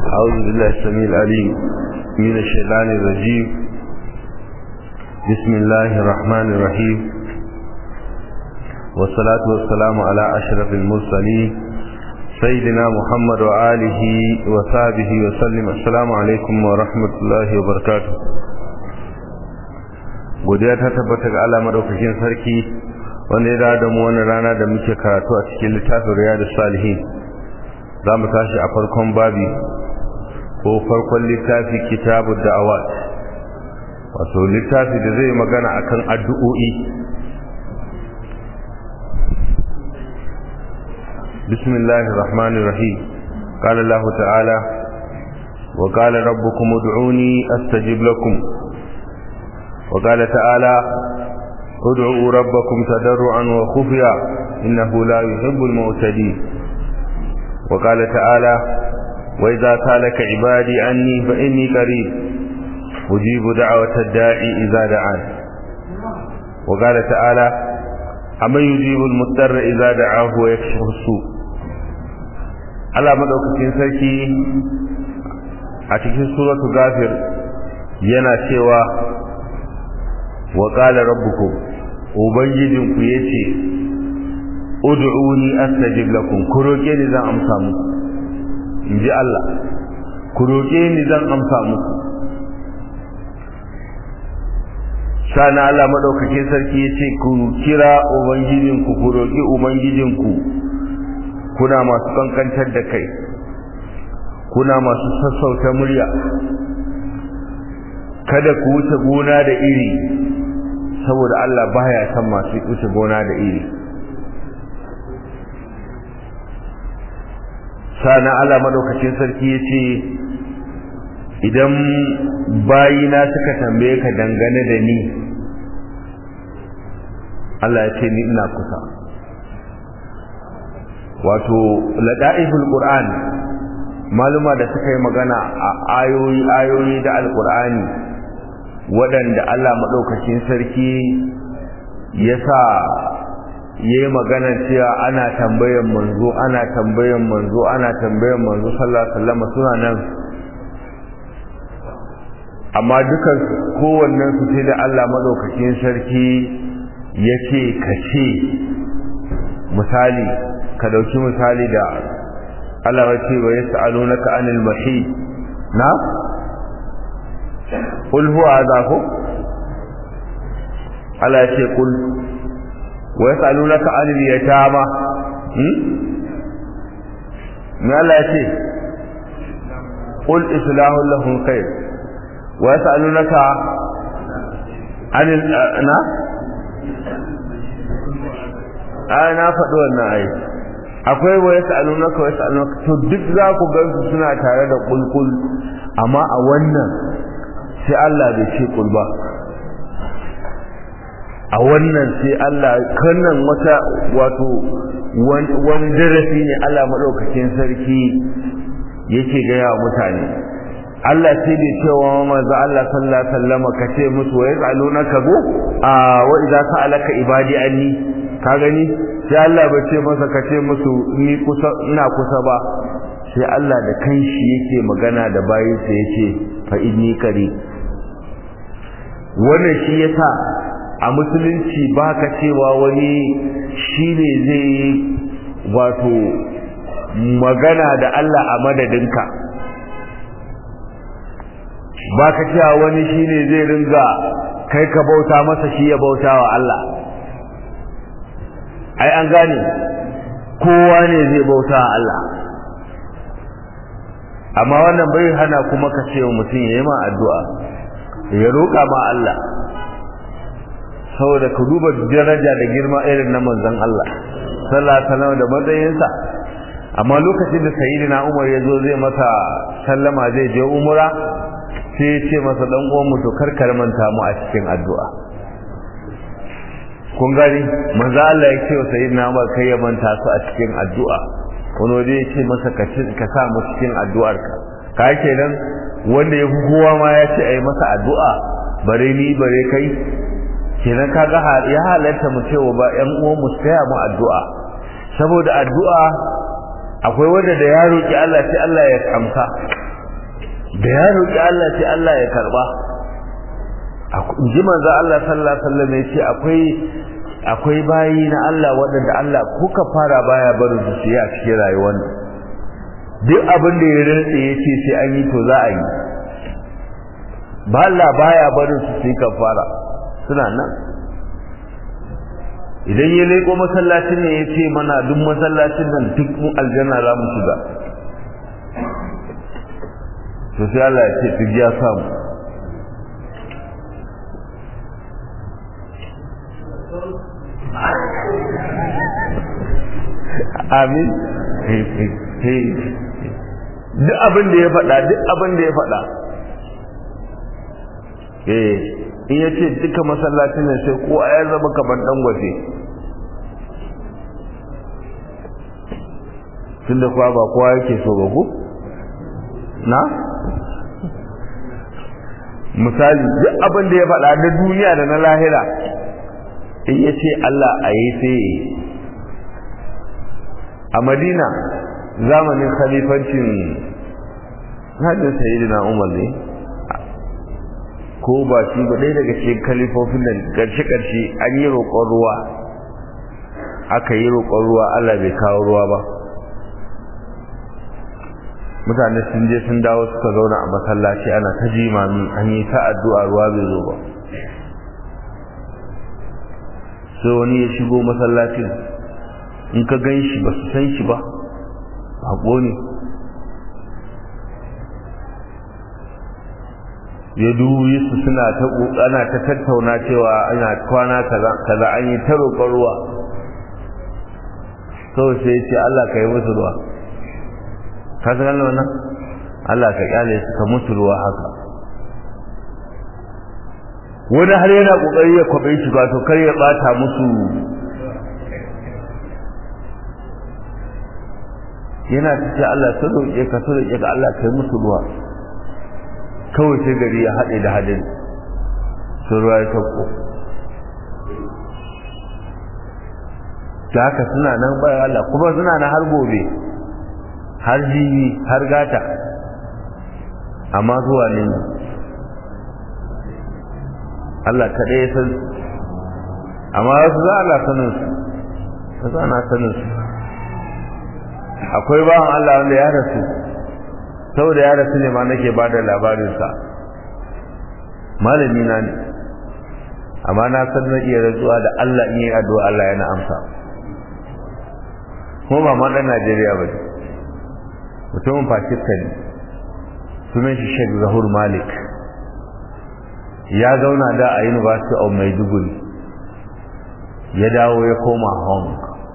أعوذ بالله السميع العليم من الشيطان الرجيم بسم الله الرحمن الرحيم والصلاة والسلام على أشرف المرسلين سيدنا محمد وآله وصحبه وسلم السلام عليكم ورحمة الله وبركاته godiya ta tabbata ga Allah madaukakin sarki wanda ya da mu wannan rana da muke karatu a cikin littafin riyadus salihin za mu tashi a farkon babi ko farkon littafi kitabu da'awat wato littafi da zai magana akan addu'o'i bismillahir rahmanir rahim qala allah ta'ala wa qala rabbukum ud'uni astajib lakum wa qala ta'ala ud'u rabbakum tadarruan wa khufya innahu la yuhibbul mu'tadin وقال تعالى وإذا سالك عبادي عني فإني قريب أجيب دعوة الداعي إذا دعان وقال تعالى أمن يجيب المضطر إذا دعاه ويكشف السوء Allah madaukakin sarki a cikin suratu gafir yana cewa wa qala rabbukum ubangijinku yace ud'uni astajib lakum ku roke ni zan amsa muku inji Allah ku roke ni zan amsa muku sana Allah madaukakin sarki yace ku kira ubangijinku ku roki ubangijinku kuna masu kankantar da kai kuna masu sassauta murya kada ku wuce gona da iri saboda Allah baya san masu wuce gona da iri sana Allah madaukakin sarki ya ce idan bayina suka tambaye ka dangane da ni Allah ya ce ni ina kusa wato lada'iful qur'an maluma da suka yi magana a ayoyi ayoyi da alqur'ani waɗanda Allah madaukakin sarki ya sa yayi magana cewa ana tambayan manzo ana tambayan manzo ana tambayan manzo sallallahu alaihi wasallam suna nan amma dukan kowannen su sai da Allah madaukakin sarki yace kace misali ka dauki misali da Allah ya ce wa yas'alunaka anil mahid na qul huwa azaku Allah ya ce qul ويسألونك عن اليتامى ما لا يتي قل إصلاح لهم خير ويسألونك عن الأنا أنا فدوا النعي akwai wa yas'alunaka wa yas'alunaka to duk za ku gansu suna tare da kulkul amma a wannan sai Allah bai ce kul ba a wannan sai Allah kannan wata wato wani darasi ne Allah madaukakin sarki yake gaya wa mutane Allah sai bai cewa manzo Allah sallallahu alaihi wasallam ka ce musu wa yasalunaka go a wa idza sa'alaka ibadi anni ka gani sai Allah bai ce masa ka ce musu ni kusa ina kusa ba sai Allah da kanshi yake magana da bayinsa yace fa inni kari wannan shi yasa a musulunci ba ka cewa wani shi ne zai yi wato magana da Allah a madadinka ba ka cewa wani shi ne zai ringa kai ka bauta masa shi ya bauta wa Allah ai an gane kowa ne zai bauta wa Allah amma wannan bai hana kuma ka ce wa mutum ya yi ma addu'a ya roƙa ma Allah saboda ka duba daraja da girma irin na manzon Allah sallallahu alaihi wasallam da matsayinsa amma lokacin da sayyidina Umar ya zo zai masa sallama zai je umra sai ya ce masa dan uwan mu to karkar manta mu a cikin addu'a kun gani manzo Allah ya ce wa sayyidina Umar kai ya manta su a cikin addu'a wani waje ya ce masa ka ka sa mu cikin addu'arka ka kenan wanda ya fi kowa ma ya ce a yi masa addu'a bare ni bare kai kenan kaga ya halatta mu cewa ba ƴan uwan mu taya mu addu'a saboda addu'a akwai wanda da ya roki Allah sai Allah ya amsa da ya roƙi Allah sai Allah ya karba ji manzo Allah sallallahu alaihi wasallam ya ce akwai akwai bayi na Allah waɗanda Allah kuka fara baya barin su su yi a cikin rayuwar nan duk abin da ya rantsa ya ce sai an yi to za a yi ba Allah baya barin su su yi kafara suna nan idan ya leko masallacin ne ya ce mana duk masallacin nan duk mu aljanna za mu shiga to sai Allah ya ce duk ya samu amin duk abin da ya faɗa duk abin da ya faɗa eh in ya ce duka masallacin ne sai ko ya zama kamar dangote tunda kuwa ba kowa yake so ba ku na misali duk abin da ya faɗa na duniya da na lahira in ya ce Allah a yi sai a madina zamanin khalifancin hajjin sayidina umar ne ko ba shi ba ɗaya daga cikin kalifofin da ƙarshe-ƙarshe an yi roƙon ruwa aka yi roƙon ruwa Allah bai kawo ruwa ba mutane sun je sun dawo suka zauna a masallaci ana ta jimami an yi ta addu'a ruwa bai zo ba sai wani ya shigo masallacin in ka gan shi ba su san shi ba haƙo ne ya dubi su suna ta ana ta tattauna cewa ana kwana kaza an yi ta roƙon ruwa kawai sai ya ce Allah ka yi musu ruwa ka san wannan Allah ka kyale su ka musu ruwa haka wani har yana kokari ya kwabe shi ba to kar ya bata musu yana ta ce Allah sun roƙe ka sun roƙe ka Allah ka yi musu ruwa kawai sai gari ya haɗe da hadin sun ruwa ya sauko da haka suna nan bayan Allah kuma suna na har gobe har jibi har gata amma zuwa ne Allah kaɗai ya san amma wasu za Allah sanin su wasu ana sanin su akwai bawan Allah wanda ya rasu saboda ya rasu ne ma nake ba da labarinsa malami na ne amma na san na iya rantsuwa da Allah in yi addu'a Allah yana amsa kuma ba ma ɗan Najeriya ba mutumin Pakistan sunan shi Sheikh Zahur Malik ya zauna da a University of Maiduguri ya dawo ya koma Hong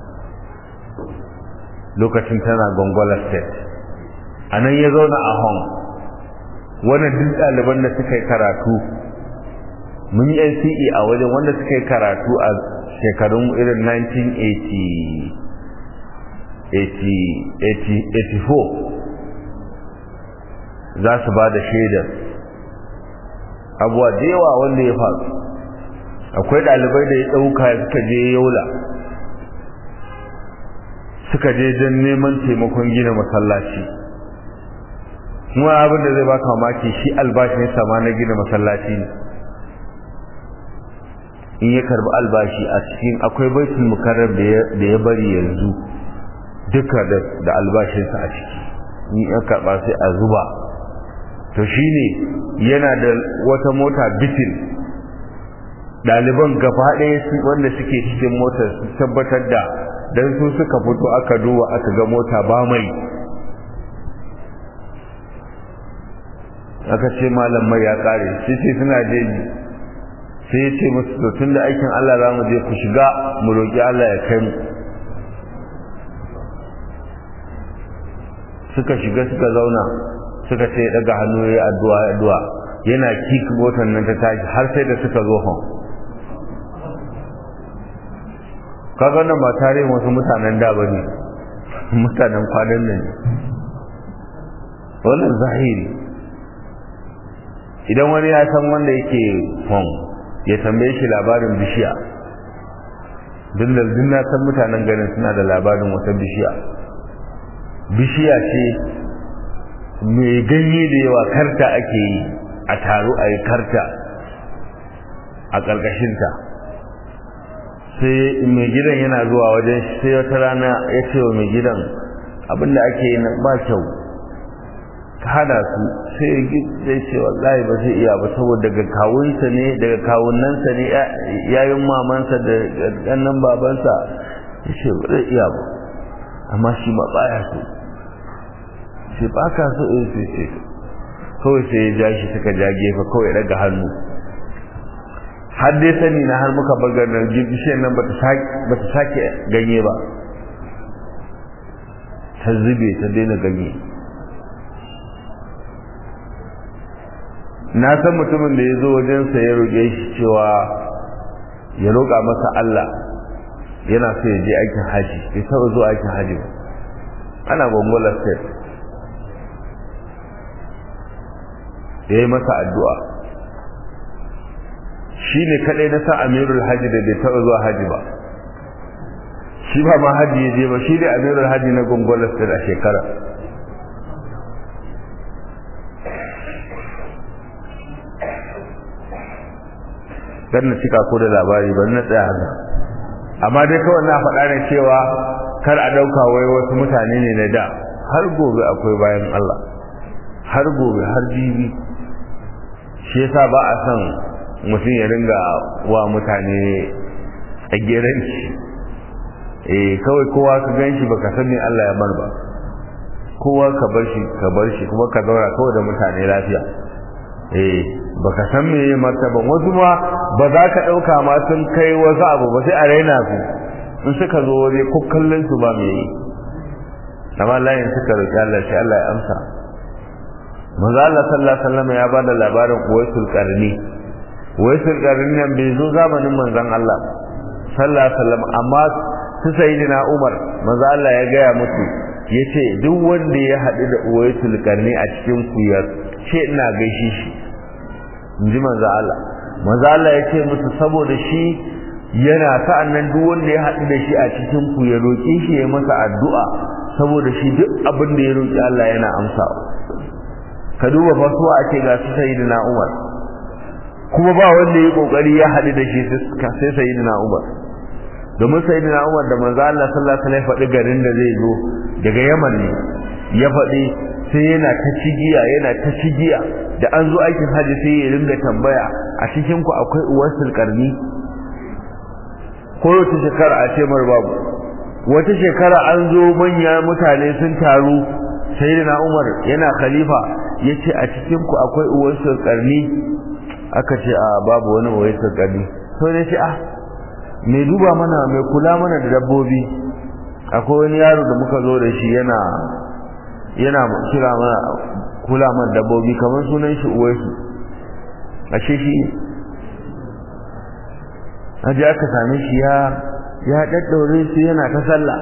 lokacin tana Gongola State a nan ya zauna a Hong wannan duk ɗaliban da suka yi karatu mun yi NCE a wajen wanda suka yi karatu a shekarun irin 1984 za su ba da shaidar abuwa da yawa wanda ya faru akwai ɗalibai da ya ɗauka suka je yola suka je don neman taimakon gina masallaci kuma abin da zai baka mamaki shi albashin sama na gina masallaci ne in ya karbi albashi a cikin akwai baitul mukarrar da ya bari yanzu duka da albashinsa a ciki in ya karba sai a zuba to shine yana da wata mota bitin ɗaliban gaba ɗaya wanda suke cikin motar su tabbatar da dan su suka fito aka duba aka ga mota ba mai aka ce malam mai ya kare shi ce suna jeji sai ya ce musu to tun da aikin Allah za mu je ku shiga mu roƙi Allah ya kai mu suka shiga suka zauna suka ce daga hannu ya addu'a addu'a yana kik motar nan ta tashi har sai da suka zo hon kaga nan ba tarihin wasu mutanen da bane mutanen kwanan nan wannan zahiri idan wani ya san wanda yake hon ya tambaye shi labarin bishiya dindal na san mutanen garin suna da labarin wata bishiya bishiya ce mai ganye da yawa karta ake yi a taro a yi karta a ƙarƙashinta sai mai gidan yana zuwa wajen sai wata rana ya ce wa mai gidan abinda ake yi ba kyau ka hada su sai zai ce wallahi ba zai iya ba saboda daga kawunsa ne daga kawunansa ne yayin mamansa da ƙannan babansa ya ce ba zai iya ba amma shi ma baya so sai ba ka so in sai ce kawai sai ya ja shi suka ja gefe kawai daga hannu har dai sani na har muka bagar da bishiyar nan ba ta sake ganye ba ta zube ta daina ganye na san mutumin da ya zo wajensa ya roƙe shi cewa ya roƙa masa Allah yana so ya je aikin haji bai taɓa zuwa aikin haji ba ana gongola state ya yi masa addu'a shi ne kaɗai na sa amirul haji da bai taɓa zuwa haji ba shi ba ma haji ya je ba shi ne amirul haji na gongola state a shekara dan na cika ko da labari ban na tsaya haka amma dai kawai na faɗa ne cewa kar a ɗauka wai wasu mutane ne na da har gobe akwai bayan Allah har gobe har jibi shi yasa ba a son mutum ya ringa wa mutane tsageranci eh kawai kowa ka gan shi baka san me Allah ya bar ba kowa ka bar shi ka bar shi kuma ka zauna kawai da mutane lafiya eh baka san me ya martaban wasu ma ba za ka ɗauka ma sun kai wasu abu ba sai a raina su in suka zo waje ko kallon su ba me yi amma layin suka roƙi Allah shi Allah ya amsa manzo Allah sallallahu alaihi wasallam ya bada labarin Uwaisul Qarni Uwaisul Qarni nan bai zo zamanin manzon Allah sallallahu alaihi wasallam amma su sayyidina Umar manzo Allah ya gaya musu yace duk wanda ya haɗu da Uwaisul Qarni a cikin ku ya ce ina gaishe shi inji manzo Allah manzo Allah ya ce musu saboda shi yana sa'an nan duk wanda ya haɗu da shi a cikin ku ya roƙe shi ya masa addu'a saboda shi duk abin da ya roƙi Allah yana amsawa ka duba fa so a ce ga su sayyidina Umar kuma ba wanda ya kokari ya haɗu da shi sai sayyidina Umar domin sayyidina Umar da manzo Allah sallallahu alaihi wasallam faɗi garin da zai zo daga Yaman ne ya faɗi sai yana ta cigiya yana ta cigiya da an zo aikin haji sai ya ringa tambaya a cikin ku akwai uwarsul karni ko wata shekara a ce mar babu wata shekara an zo manya mutane sun taru sayyidina Umar yana khalifa yace a cikin ku akwai uwarsul karni aka ce a babu wani uwarsul karni to ne ce ah mai duba mana mai kula mana da dabbobi akwai wani yaro da muka zo da shi yana yana kira mana kula mana dabbobi kamar sunan shi uwaisu ashe shi aje aka same shi ya ya daddaure su yana ta sallah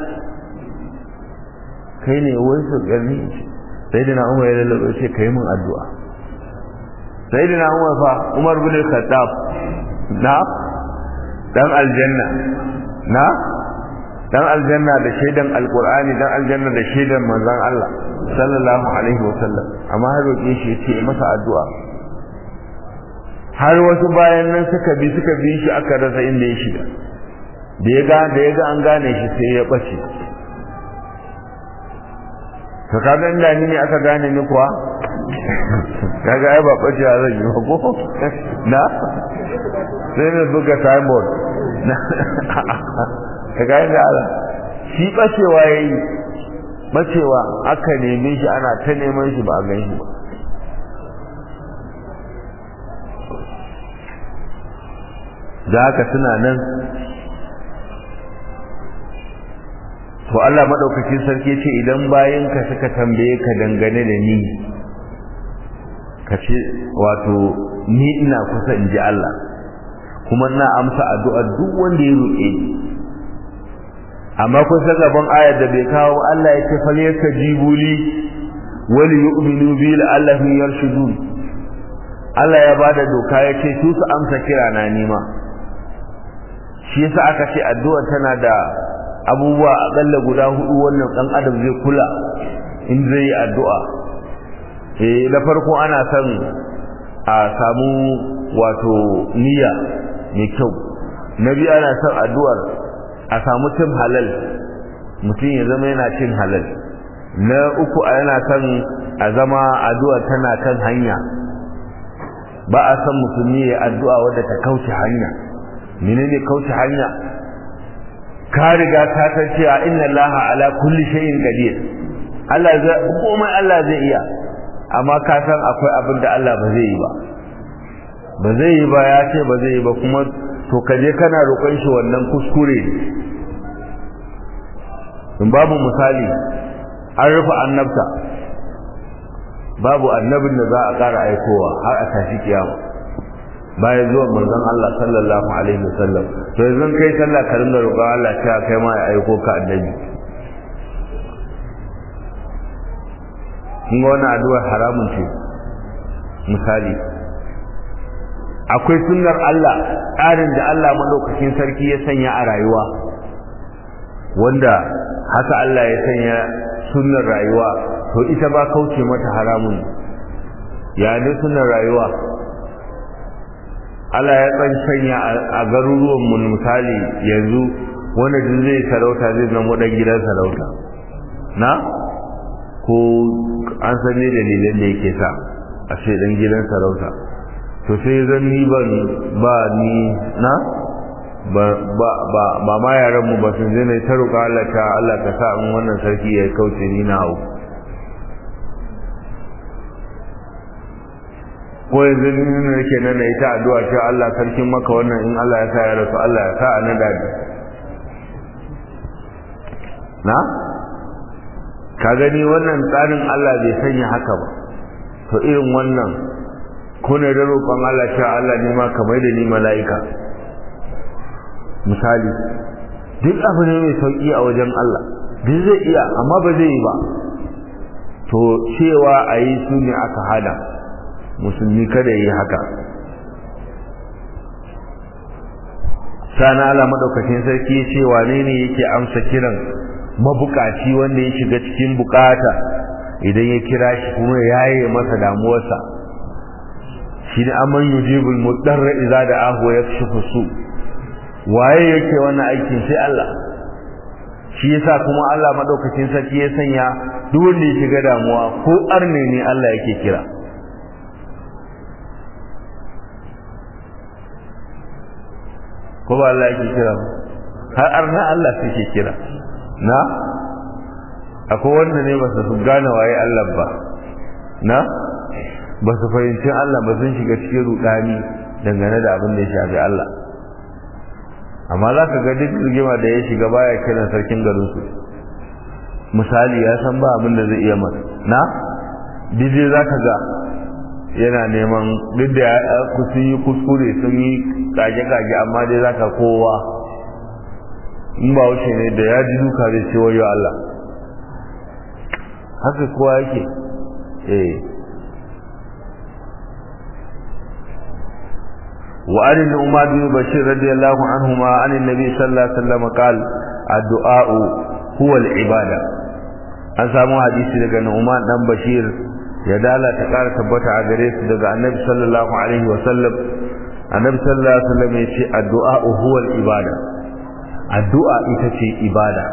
kai ne uwaisu gani sai da na umar ya lalabe ce kai mun addu'a sai da na umar fa umar bin khattab na dan aljanna na dan aljanna da shaidan alqur'ani dan aljanna da shaidan manzon Allah sallallahu alaihi wasallam amma har roƙe shi yace masa addu'a har wasu bayan nan suka bi suka bi shi aka rasa inda ya shiga da ya ga da ya ga an gane shi sai ya bace to kaga inda ni ne aka gane ni kuwa kaga ai ba bace zan yi ba ko na sai na buga signboard ka gani da Allah shi bacewa yayi bacewa aka neme shi ana ta neman shi ba a gan shi ba da haka suna nan to Allah madaukakin sarki ce idan ka suka tambaye ka dangane da ni ka ce wato ni ina kusa in ji Allah kuma ina amsa addu'ar duk wanda ya roƙe ni amma kun san gaban ayar da bai kawo Allah ya ce fal yastajibu li wal yu'minu bi la'allahum yarshudun Allah ya bada doka ya ce su su amsa kira na nima shi yasa aka ce addu'a tana da abubuwa akalla guda hudu wannan dan adam zai kula in zai yi addu'a eh na farko ana son a samu wato niyya mai kyau na biyu ana son addu'ar a samu cin halal mutum ya zama yana cin halal na uku yana son a zama addu'a tana kan hanya ba a san musulmi ya addu'a wadda ta kauce hanya menene kauce hanya ka riga ka san cewa inna allaha ala kulli shay'in qadir Allah zai komai Allah zai iya amma ka san akwai abin da Allah ba zai yi ba ba zai yi ba ya ce ba zai yi ba kuma to ka je kana roƙon shi wannan kuskure in babu misali an rufe annabta babu annabin da za a ƙara aikowa har a tashi kiyama bayan zuwan manzon Allah sallallahu alaihi wasallam to yanzu kai sallah ka ringa roƙon Allah cewa kai ma ya aiko ka annabi kun ga wannan addu'a haramun ce misali akwai sunnar Allah tsarin da Allah madaukakin sarki ya sanya a rayuwa wanda haka Allah ya sanya sunnar rayuwa to ita ba kauce mata haramun ya ne sunnar rayuwa Allah ya tsan sanya a garuruwan mu misali yanzu wanda duk zai sarauta zai zama dan gidan sarauta na ko an san ne dalilan da yake sa a ce dan gidan sarauta to sai zan ni ban ba ni na ba ba ba ba ma yaran mu ba sun je ne ta roƙa Allah ta Allah ka sa in wannan sarki ya kauce ni na hau ko yanzu ni ne nake nan da ita addu'a cewa Allah sarkin maka wannan in Allah ya sa ya rasu Allah ya sa a nada na ka gani wannan tsarin Allah bai sanya haka ba to irin wannan ko ne da roƙon Allah cewa Allah ne ma kamar da ni mala'ika misali duk abu ne mai sauki a wajen Allah duk zai iya amma ba zai yi ba to cewa a yi su ne aka hada musulmi kada yi haka sana Allah madaukakin sarki ya ce wane ne yake amsa kiran mabukaci wanda ya shiga cikin bukata idan ya kira shi kuma ya yi masa damuwarsa shi ne amman yujibul mudarra idza da'ahu yakshifu su waye yake wannan aikin sai Allah shi yasa kuma Allah madaukakin sarki ya sanya duk wanda ya shiga damuwa ko arne ne Allah yake kira ko ba Allah yake kira har arna Allah suke kira na akwai wanda ne ba su gane waye Allah ba na ba su fahimci Allah ba sun shiga cikin rudani dangane da abin da ya shafi Allah amma za ka ga duk rigima da ya shiga baya kiran sarkin garin su misali ya san ba abin da zai iya masa na dije za ka ga yana neman duk da ku sun yi kuskure sun yi kage-kage amma dai za ka kowa in ba wuce ne da ya ji duka zai ce wayo Allah haka kowa yake eh وعن النعمان بن بشير رضي الله عنهما عن النبي صلى الله عليه وسلم قال الدعاء هو العبادة an samu hadisi daga Nu'man dan Bashir ya dala ta ƙara tabbata a gare su daga Annabi sallallahu alaihi wa sallam Annabi sallallahu alaihi wa sallam ya ce addu'a huwa al-ibada addu'a ita ce ibada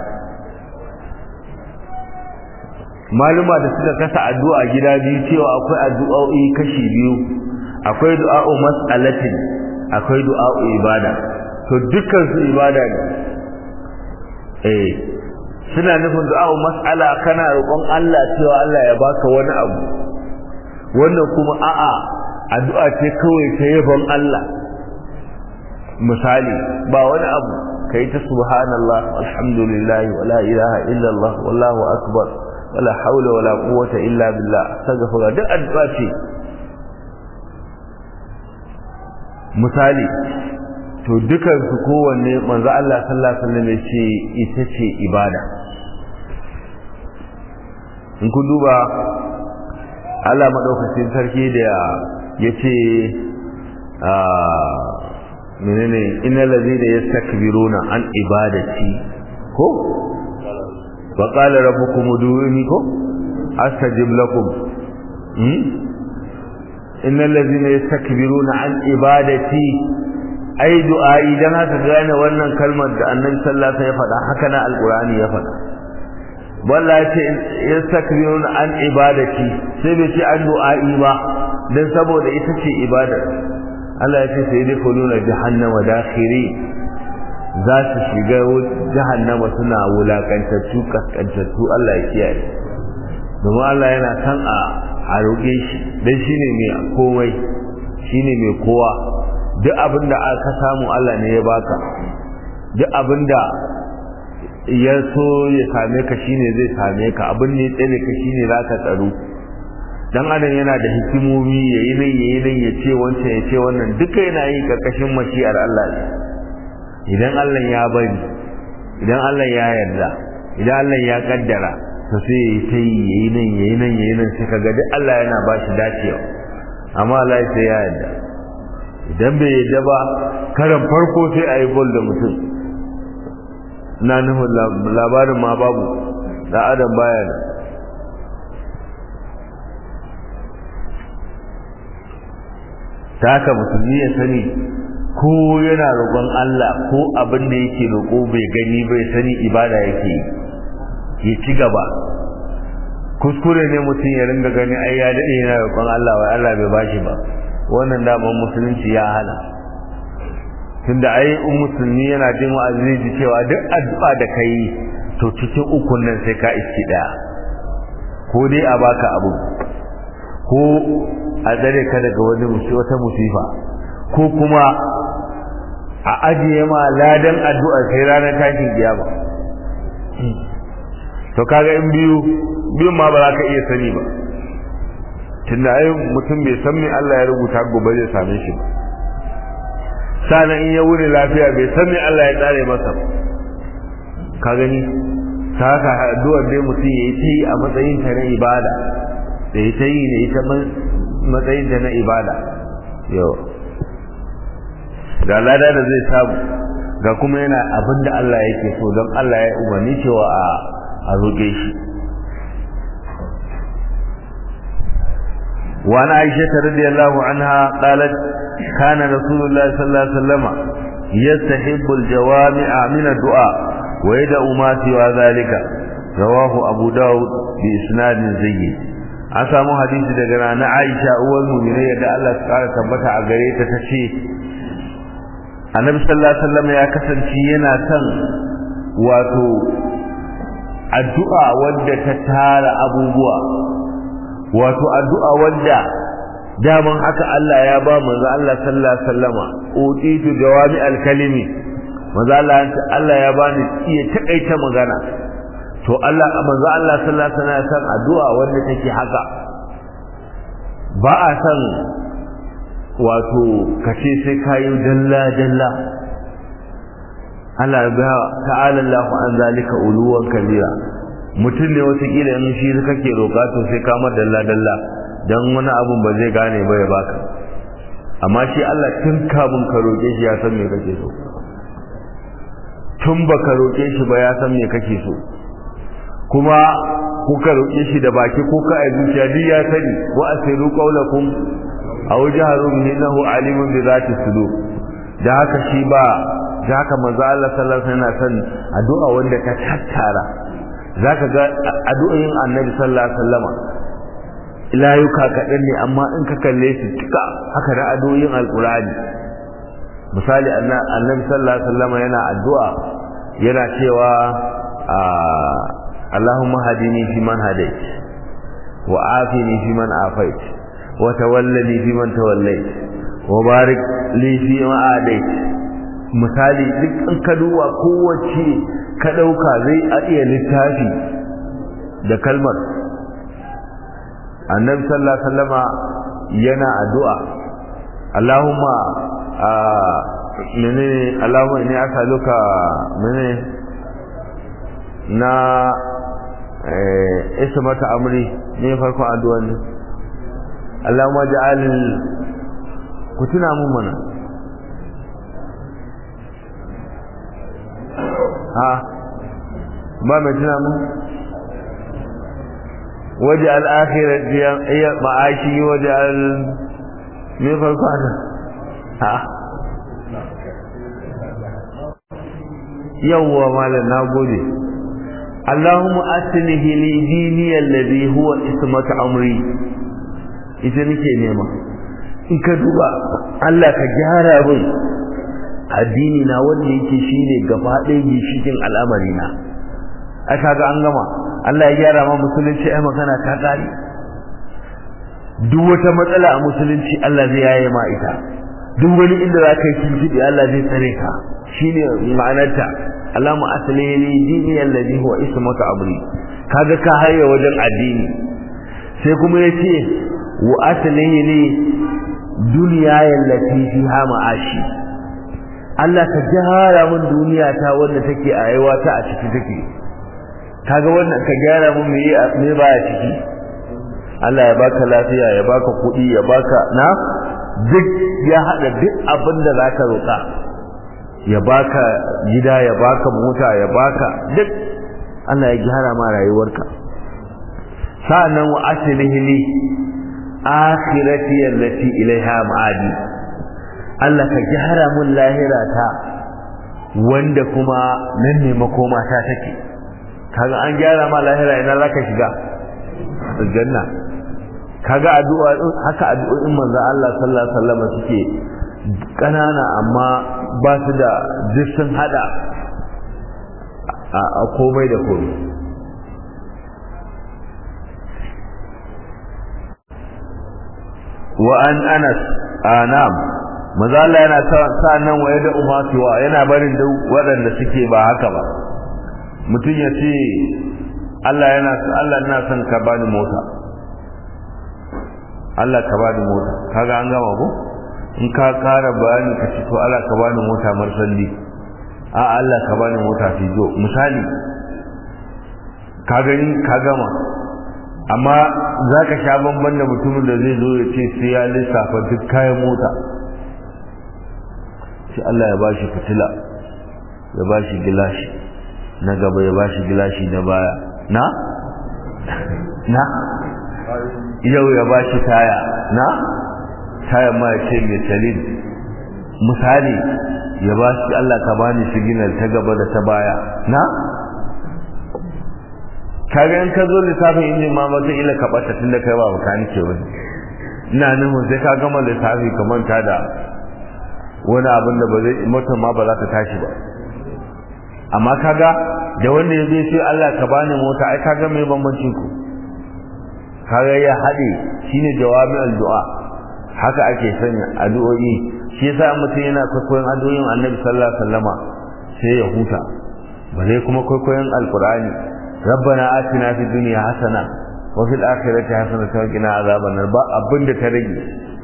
maluma da suka kasa addu'a gida biyu cewa akwai addu'o'i kashi biyu akwai du'a'u mas'alatin akwai du'a'u ibada to dukkan su ibada ne eh suna nufin du'a'u mas'ala kana roƙon Allah cewa Allah ya baka wani abu wannan kuma a'a addu'a ce kawai ta yabon Allah misali ba wani abu kai ta subhanallah alhamdulillah wala ilaha illallah wallahu akbar wala haula wala quwwata illa billah astaghfirullah duk addu'a ce misali to dukan su kowanne manzo Allah sallallahu alaihi wasallam ce ita ce ibada in kun duba Allah madaukakin sarki da yace a menene innal ladina yastakbiruna an ibadati ko wa qala rabbukum ud'uni ko astajib lakum innal ladzina yastakbiruna an ibadati ai du'a'i dan haka gane wannan kalmar da annabi sallallahu alaihi wasallam ya faɗa haka na alqur'ani ya faɗa walla ce yastakbiruna an ibadati sai bai ce an du'a'i ba dan saboda ita ce ibada Allah ya ce sai dai kuluna jahannama dakhiri za su shiga jahannama suna wulakantattu kaskantattu Allah ya kiyaye domin Allah yana san a a roƙe shi dan shine mai komai shine mai kowa duk abin da aka samu Allah ne ya baka duk abin da ya so ya same ka shine zai same ka abin ne tsare ka shine zaka tsaro dan adam yana da hikimomi yayi nan yayi nan ya ce wancan ya ce wannan duka yana yi karkashin mashi'ar Allah ne idan Allah ya bari idan Allah ya yarda idan Allah ya kaddara to sai yayi ta yi yayi nan yayi nan yayi nan sai kaga duk Allah yana ba shi dacewa amma Allah sai ya yarda idan bai yarda ba karan farko sai a yi bol da mutum na nufin labarin ma babu da adam baya da ta haka musulmi ya sani ko yana roƙon Allah ko abin da yake roƙo bai gani bai sani ibada yake yi ya ci gaba kuskure ne mutum ya ringa gani ai ya daɗe yana roƙon Allah wai Allah bai bashi ba wannan daman musulunci ya hana tunda ai in musulmi yana jin wa'azi ji cewa duk addu'a da kai to cikin ukun nan sai ka iski daya ko dai a baka abu ko a tsare ka daga wani wata musifa ko kuma a ajiye ma ladan addu'a sai ranar tashin kiyama to kaga in biyu biyun ma ba za ka iya sani ba tunda ai mutum bai san me Allah ya rubuta gobe zai same shi ba sana in ya wuri lafiya bai san me Allah ya tsare masa ka gani ta haka addu'ar dai mutum yayi ta yi a matsayin ta na ibada da ya ta yi ne ita matsayin ta na ibada yau ga lada da zai samu ga kuma yana abin da Allah yake so don Allah ya umarni cewa a roƙe shi وعن عائشة رضي الله عنها قالت كان رسول الله صلى الله عليه وسلم يستحب الجوامع من الدعاء ويدعو ما سوى ذلك رواه أبو داود بإسناد زيد an samu hadisi daga na Aisha uwar mu'minai da Allah ya kara tabbata a gare ta tace Annabi sallallahu alaihi wasallam ya kasance yana son wato addu'a wadda ta tara abubuwa wato addu'a wadda daman haka Allah ya ba manzo Allah sallallahu alaihi wasallama utitu jawami alkalimi manzo Allah Allah ya bani iya takaita magana to Allah manzo Allah sallallahu alaihi wasallam san addu'a wanda take haka ba a san wato kace sai kayi dalla dalla Allah ya ta'ala Allahu an zalika uluwan kabira mutum ne watakila in shi kake roƙa to sai ka mar dalla dalla dan wani abun ba zai gane ba ya baka amma shi Allah tun kamun ka roƙe shi ya san me kake so tun baka roƙe shi ba ya san me kake so kuma kuka roƙe shi da baki ko ka ai zuciya duk ya sani wa asiru qawlakum aw jaharu innahu alimun bi zati sudur da haka shi ba da haka manzo Allah sallallahu alaihi wasallam yana son addu'a wanda ka tattara zaka ga addu'o'in Annabi sallallahu alaihi wasallama layuka kaɗan ne amma in ka kalle su duka haka da addu'o'in alqur'ani misali Annabi sallallahu alaihi wasallama yana addu'a yana cewa اللهم هدني فيمن هديت وعافني فيمن عافيت وتولني فيمن توليت وبارك لي فيما عاديت misali duk in ka duba kowace ka ɗauka zai a iya littafi da kalmar annabi sallallahu alaihi wasallama yana addu'a Allahumma menene Allahumma inni as'aluka menene na isa mata amri ne farkon addu'an ne Allahumma ja'al ku tuna mun mana ha ba mai tuna mun waje al'akhirar iya ma'ashi waje al me farko ana ha yawwa malam na gode Allahumma aslihi li dini alladhi huwa ismatu amri ita nake nema in ka duba Allah ka gyara min addini na wanda yake shine gaba ɗaya gishikin al'amari na ai kaga an gama Allah ya gyara ma musulunci ai magana ta kare duk wata matsala a musulunci Allah zai yaye ma ita duk wani inda za ka yi tuntuɓe Allah zai tsare ka shine ma'anarta Allahumma aslihi li dini alladhi huwa ismatu amri kaga ka haye wajen addini sai kuma yace wa aslihi li dunya allati fiha ma'ashi Allah ka gyara min duniya ta wanda take a yawa ta a ciki take kaga wannan ka gyara min me me baya ciki Allah ya baka lafiya ya baka kuɗi ya baka na duk ya hada duk abin da zaka roka ya baka gida ya baka mota ya baka duk Allah ya gyara ma rayuwarka sa'annan wa aslihi li akhirati allati ilaiha ma'adi Allah ka gyara mun lahira ta wanda kuma nan ne makoma ta take kaga an gyara ma lahira ina zaka shiga aljanna kaga addu'a haka addu'o'in manzon Allah sallallahu alaihi wasallam suke kanana amma ba su da duk sun hada a komai da komai wa an anas anam maza Allah yana sa nan waye da umatuwa yana barin da waɗanda suke ba haka ba mutum ya ce Allah yana Allah ina son ka bani mota Allah ka bani mota kaga an gama ko in ka kara bayani ka ce to Allah ka bani mota marsalli a Allah ka bani mota fijo misali ka gani ka gama amma za ka sha bamban da mutumin da zai zo ya ce sai ya lissafa duk kayan mota sai Allah ya bashi fitila ya bashi gilashi na gaba ya bashi gilashi na baya na na yau ya bashi taya na taya ma ya ce mai talin misali ya bashi Allah ka bani siginal ta gaba da ta baya na kaga in ka zo lissafin injin ma ba ila ka bata tunda kai ba makanike wani ina nufin sai ka gama lissafi ka manta da wani abin da ba zai motar ma ba za ta tashi ba amma kaga da wanda ya zai sai Allah ka bani mota ai kaga mai bambancin ku kaga ya haɗe shine jawami'ul du'a haka ake sanya addu'o'i shi yasa mutum yana kwaikwayon addu'o'in Annabi sallallahu alaihi wasallama sai ya huta bare kuma kwaikwayon alqur'ani ربنا آتنا في الدنيا حسنة وفي الآخرة حسنة وقنا عذاب النار ba abin da ta rage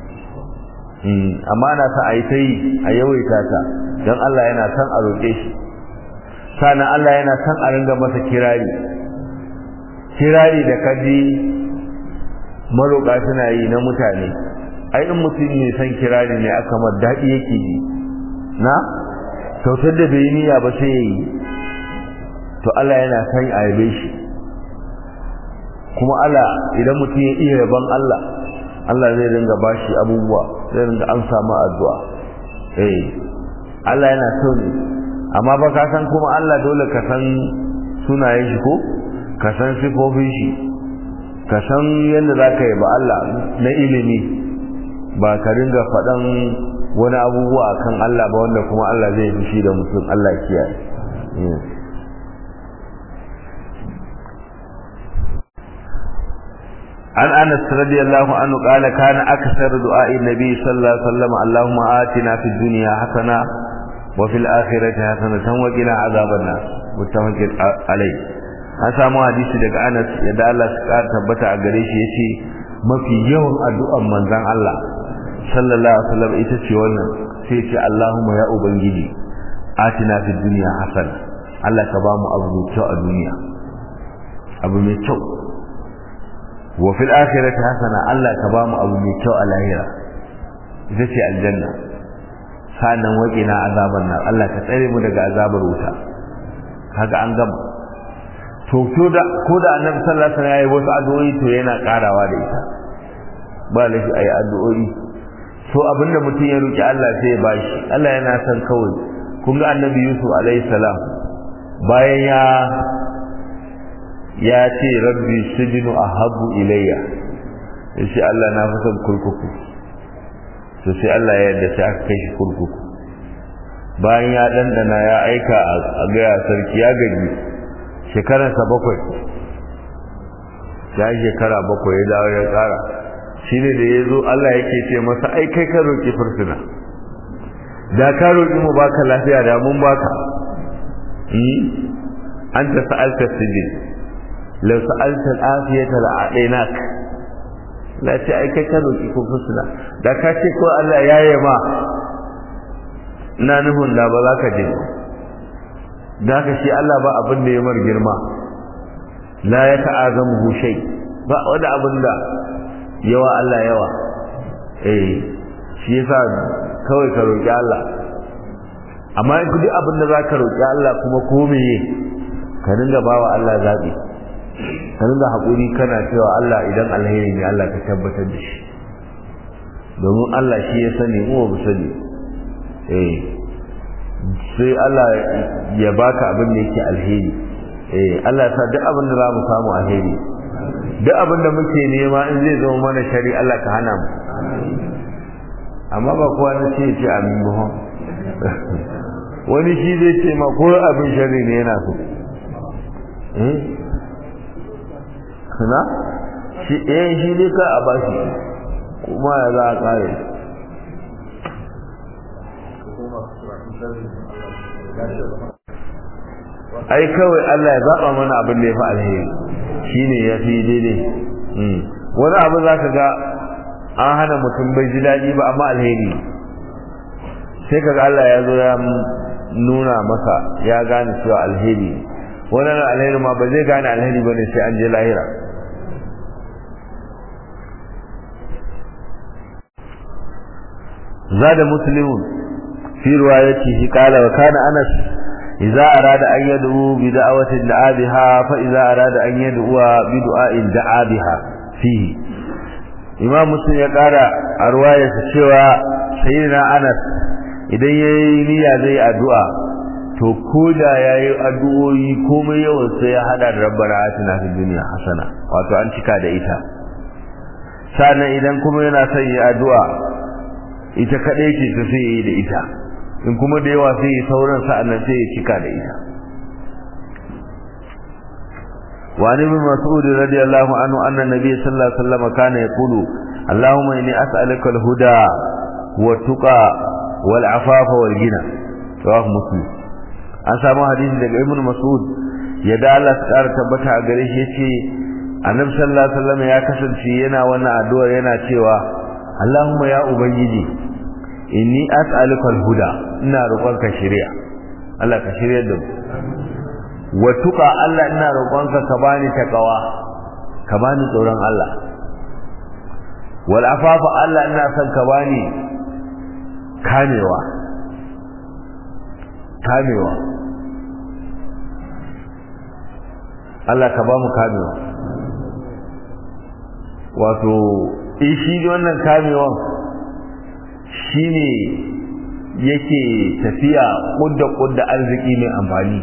amma ana sa ayi tai a yawaita ta dan Allah yana son a roƙe shi sannan Allah yana son a ringa masa kirari kirari da kaji maroƙa suna yi na mutane ai in mutum ne san kirari ne aka mar daɗi yake ji na kyautar da bai niyya ba sai ya yi to Allah yana san a yabe shi kuma Allah idan mutum ya iya yaban Allah Allah zai ringa bashi abubuwa zai ringa an samu addu'a eh Allah yana so ne amma ba ka san kuma Allah dole ka san sunayen shi ko ka san sifofin shi ka san yadda za ka yi ba Allah na ilimi ba ka ringa faɗan wani abubuwa kan Allah ba wanda kuma Allah zai fushi da mutum Allah kiyaye عن انس رضي الله عنه قال كان اكثر دعاء النبي صلى الله عليه وسلم اللهم آتنا في الدنيا حسنه وفي الاخره حسنه وقنا عذاب النار متفق عليه an samu hadisi daga Anas yadda Allah ya kara tabbata a gare shi yace mafi yawan addu'an manzon Allah sallallahu alaihi wasallam ita ce wannan sai ce Allahumma ya ubangiji atina fid dunya hasana Allah ka ba mu abu mai kyau a duniya abu mai kyau wa fil akhirati hasana Allah ka ba mu abu mai kyau a lahira ita ce aljanna sanan waqina azaban nar Allah ka tsare mu daga azabar wuta kaga an gama to ko da ko da annabi sallallahu alaihi wasallam yayi wasu addu'o'i to yana karawa da ita ba lafi ayi addu'o'i so abinda mutum ya roki Allah sai ya bashi Allah yana son kawai kun ga annabi Yusuf alaihi salam bayan ya ya ce rabbi sijnu ahabbu ilayya yace Allah na fi son kurkuku to sai Allah ya yarda sai aka kai shi kurkuku bayan ya dandana ya aika a gaya sarki ya gaji shekararsa bakwai ya shekara bakwai ya dawo ya tsara shi ne da ya zo Allah yake ce masa ai kai ka roƙi fursuna da ka roƙi mu baka lafiya da mun baka an ta sa'alta sijin lau sa'alta al'afiyata la'adainak la ce ai kai ka roƙi fursuna da ka ce ko Allah ya yi ma na nufin da ba za ka je da haka shi Allah ba abin da ya mar girma la ya ta'azamu shay ba wani abin da yawa Allah yawa eh shi yasa kawai ka roki Allah amma in kudi abin da zaka roki Allah kuma ko meye ka dinga bawa Allah zabi ka dinga hakuri kana cewa Allah idan alheri ne Allah ka tabbatar da shi domin Allah shi ya sani mu ba sani eh sai Allah ya baka abin da yake alheri eh Allah sa duk abin da za mu samu alheri duk abin da muke nema in zai zama mana shari Allah ka hana mu amma ba kowa na ce ce amin ba wani shi zai ce ma ko abin shari ne yana so eh kana shi eh shi dai ka a bashi kuma ya za a kare ai kawai Allah ya zaba mana abin da ya fi alheri shine ya fi daidai wani abu za ka ga an hana mutum bai ji daɗi ba amma alheri sai kaga Allah ya zo ya nuna masa ya gane cewa alheri wannan alheri ma ba zai gane alheri ba ne sai an je lahira زاد مسلم في روايته قال وكان أنس إذا أراد أن يدعو بدعوة دعا بها فإذا أراد أن يدعو بدعاء دعا بها فيه إمام مسلم يقال رواية سوى سيدنا أنس idan ya yi niyya zai addu'a to ko da ya yi addu'o'i komai yawan sai ya hada da rabbana atina fid dunya hasana wato an cika da ita sannan idan kuma yana son yi addu'a ita kadai ce ta sai yi da ita in kuma da yawa sai sauran sa'annan sai ya cika da ita وعن ابن مسعود رضي الله عنه أن النبي صلى الله عليه وسلم كان يقول اللهم إني أسألك الهدى والتقى والعفاف والغنى رواه مسلم an samu hadisi daga ibn mas'ud ya da Allah ta ƙara tabbata a gare shi yace annabi sallallahu alaihi wasallam ya kasance yana wannan addu'ar yana cewa Allahumma ya ubangiji inni as'aluka al-huda ina roƙonka shari'a Allah ka shirya da mu wa tuqa Allah ina roƙonka ka bani takawa ka bani tsoron Allah wal afafa Allah ina son ka bani kamewa kamewa Allah ka ba mu kamewa wato shi wannan kamewan shine yake tafiya kudda kudda arziki mai amfani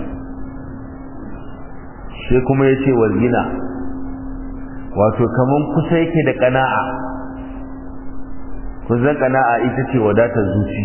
sai kuma yace walgina wato kaman kusa yake da kana'a kuzan kana'a ita ce wadatar zuci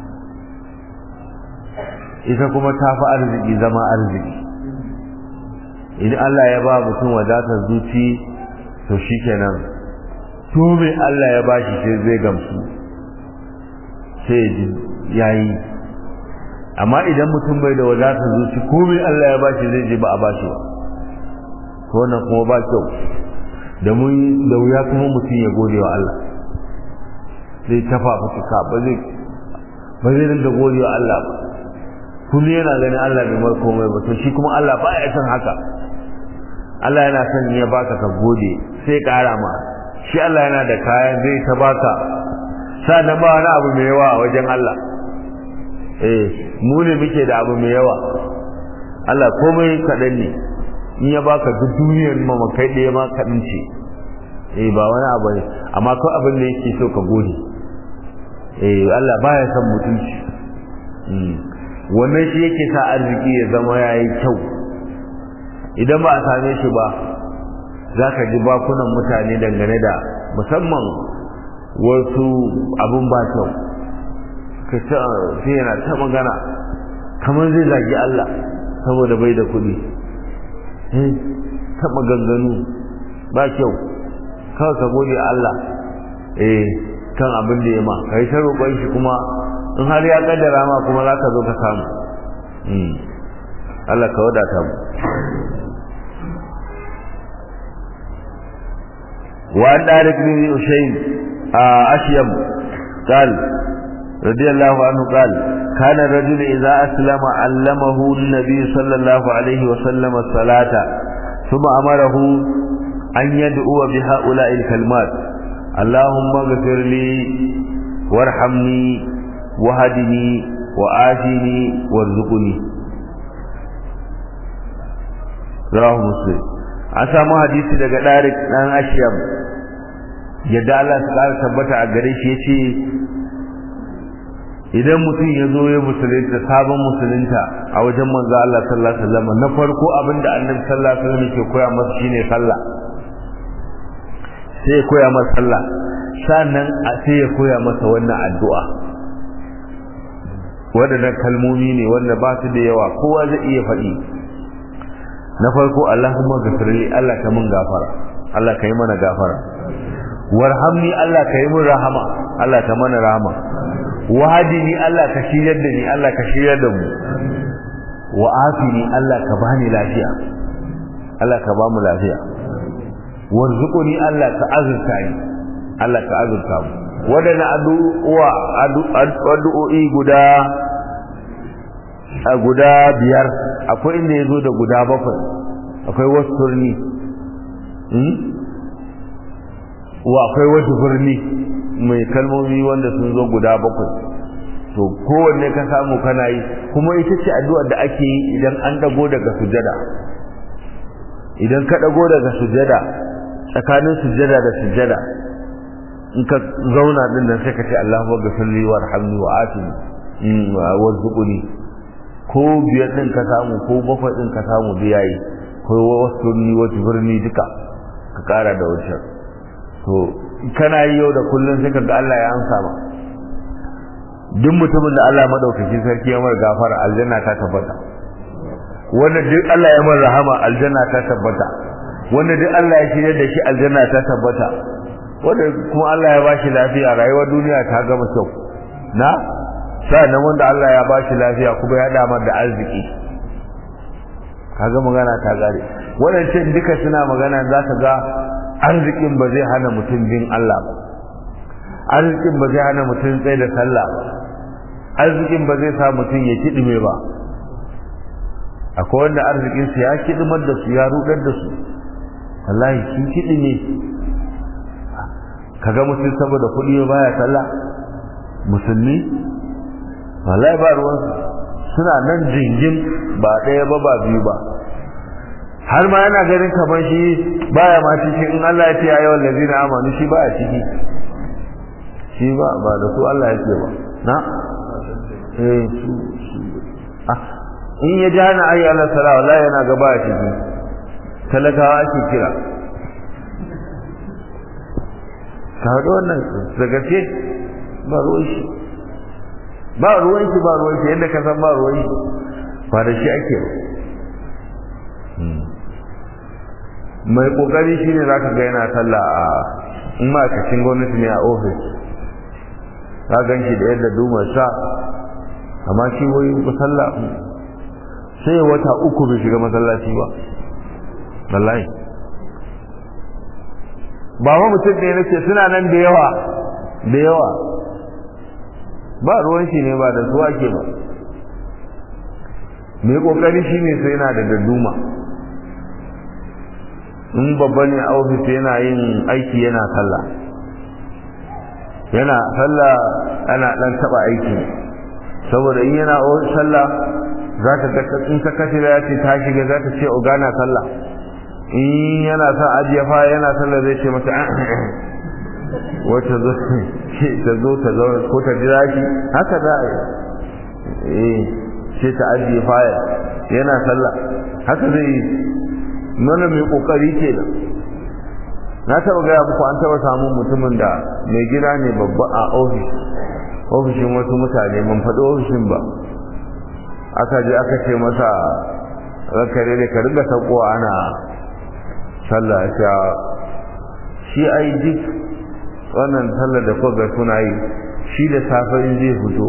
ita kuma ta fi arziki zama arziki idan Allah ya ba mutum wadatar zuci to shikenan to me Allah ya bashi sai zai gamsu sai ya yi amma idan mutum bai da wadatar zuci ko me Allah ya bashi zai je ba a bashi ba to wannan kuma ba kyau da mun da wuya kuma mutum ya gode wa Allah zai tafa fuska ba zai ba zai rinda gode wa Allah ba kullu yana ganin Allah bai mar komai ba to shi kuma Allah ba ya san haka Allah yana son ya baka ka gode sai ƙara ma shi Allah yana da kayan zai ta baka sannan ba wani abu mai yawa a wajen Allah eh mu ne muke da abu mai yawa Allah komai kaɗan ne in ya baka duk duniyar ma kai ɗaya ma kaɗan ce eh ba wani abu ne amma ko abin da yake so ka gode eh Allah baya son mutunci wannan shi yake sa arziki ya zama yayi kyau idan ba a same shi ba za ka ji bakunan mutane dangane da musamman wasu abun ba kyau ka ce sai yana ta magana kamar zai zagi Allah saboda bai da kuɗi ta maganganu ba kyau kawai ka gode Allah eh kan abin da ya ma ka yi ta roƙon shi kuma in har ya kaddara ma kuma za ka zo ka samu Allah ka wadata mu وعن دارك بن أشيم أشيم قال رضي الله عنه قال كان الرجل إذا أسلم علمه النبي صلى الله عليه وسلم الصلاة ثم أمره أن يدعو بهؤلاء الكلمات اللهم اغفر لي وارحمني وهدني وآتني وارزقني رواه مسلم an samu hadisi daga Darik dan Ashyam yadda Allah ta kara tabbata a gare shi yace idan mutum ya zo ya musulunta sabon musulunta a wajen manzo Allah sallallahu alaihi wasallam na farko abinda Annabi sallallahu alaihi wasallam ke koya masa shine sallah sai ya koya masa sallah sannan a sai ya koya masa wannan addu'a waɗannan kalmomi ne wanda ba su da yawa kowa zai iya faɗi na farko Allahumma ghafirli Allah ka mun gafara Allah ka yi mana gafara warhamni Allah ka yi mun rahama Allah ka mana rahama wahadini Allah ka shiryar da ni Allah ka shiryar da mu wa afini Allah ka bani lafiya Allah ka ba mu lafiya warzuquni Allah ka azurta ni Allah ka azurta mu wadana addu'a addu'o'i guda a guda biyar akwai inda ya zo da guda bakwai akwai wasu turni wa akwai wasu birni mai kalmomi wanda sun zo guda bakwai to kowanne ka samu kana yi kuma ita ce addu'a da ake yi idan an dago daga sujada idan ka dago daga sujada tsakanin sujada da sujada in ka zauna din nan sai ka ce Allahumma ghfirli warhamni wa atini warzuqni ko biyar din ka samu ko bakwai din ka samu da yayi ko wasu ni wata birni duka ka kara da wancan to kana yi yau da kullun sai ka ga Allah ya amsa ma duk mutumin da Allah madaukakin sarki ya mar gafara aljanna ta tabbata wanda duk Allah ya mar rahama aljanna ta tabbata wanda duk Allah ya shirye da shi aljanna ta tabbata wanda kuma Allah ya bashi lafiya rayuwar duniya ta gama kyau na sa'annan wanda Allah ya bashi lafiya kuma ya damar da arziki kaga magana ta gare wadancan duka suna magana za ka ga arzikin ba zai hana mutum bin Allah ba arzikin ba zai hana mutum tsaye da sallah ba arzikin ba zai sa mutum ya kidime ba akwai wanda arzikin su ya kidimar da su ya rudar da su wallahi sun kidime kaga mutum saboda kuɗi baya sallah musulmi wallahi ba ruwan suna nan jingin ba ɗaya ba ba biyu ba har ma yana ganin kamar shi baya ma cikin in Allah ya ce ya yawan lazina amanu shi baya ciki shi ba ba da su Allah ya ce ba na eh su ah in ya ji hana ayi Allah sala wallahi yana ga baya ciki talakawa ake kira ka haɗu wannan da gaske ba ruwan shi ba ruwan shi ba ruwan shi yadda ka san ba ruwan shi ba da shi ake ba mai kokari shine zaka ga yana sallah a in ma'aikacin gwamnati ne a ofis ka gan shi da yadda duma sa amma shi wai sallah sai wata uku bai shiga masallaci ba wallahi ba ma mutum ne nake suna nan da yawa da yawa ba ruwan shi ne ba da su ake ba mai kokari shine sai yana da dadduma in babba ne a ofis yana yin aiki yana sallah yana sallah ana dan taba aiki saboda in yana sallah za ta ga in ta kashe ya ce ta shiga za ta ce ogana sallah in yana son ajiye fa yana sallah zai ce mata wata zo ta zo ta zo ko ta jira shi haka za a yi eh sai ta ajiye faya yana sallah haka zai yi mana mai kokari ke da na taba gaya muku an taba samun mutumin da mai gida ne babba a ofis ofishin wasu mutane mun faɗi ofishin ba aka je aka ce masa rakare da ka riga saukowa ana sallah ta shi ai duk wannan sallar da kuka suna yi shi da safe in zai fito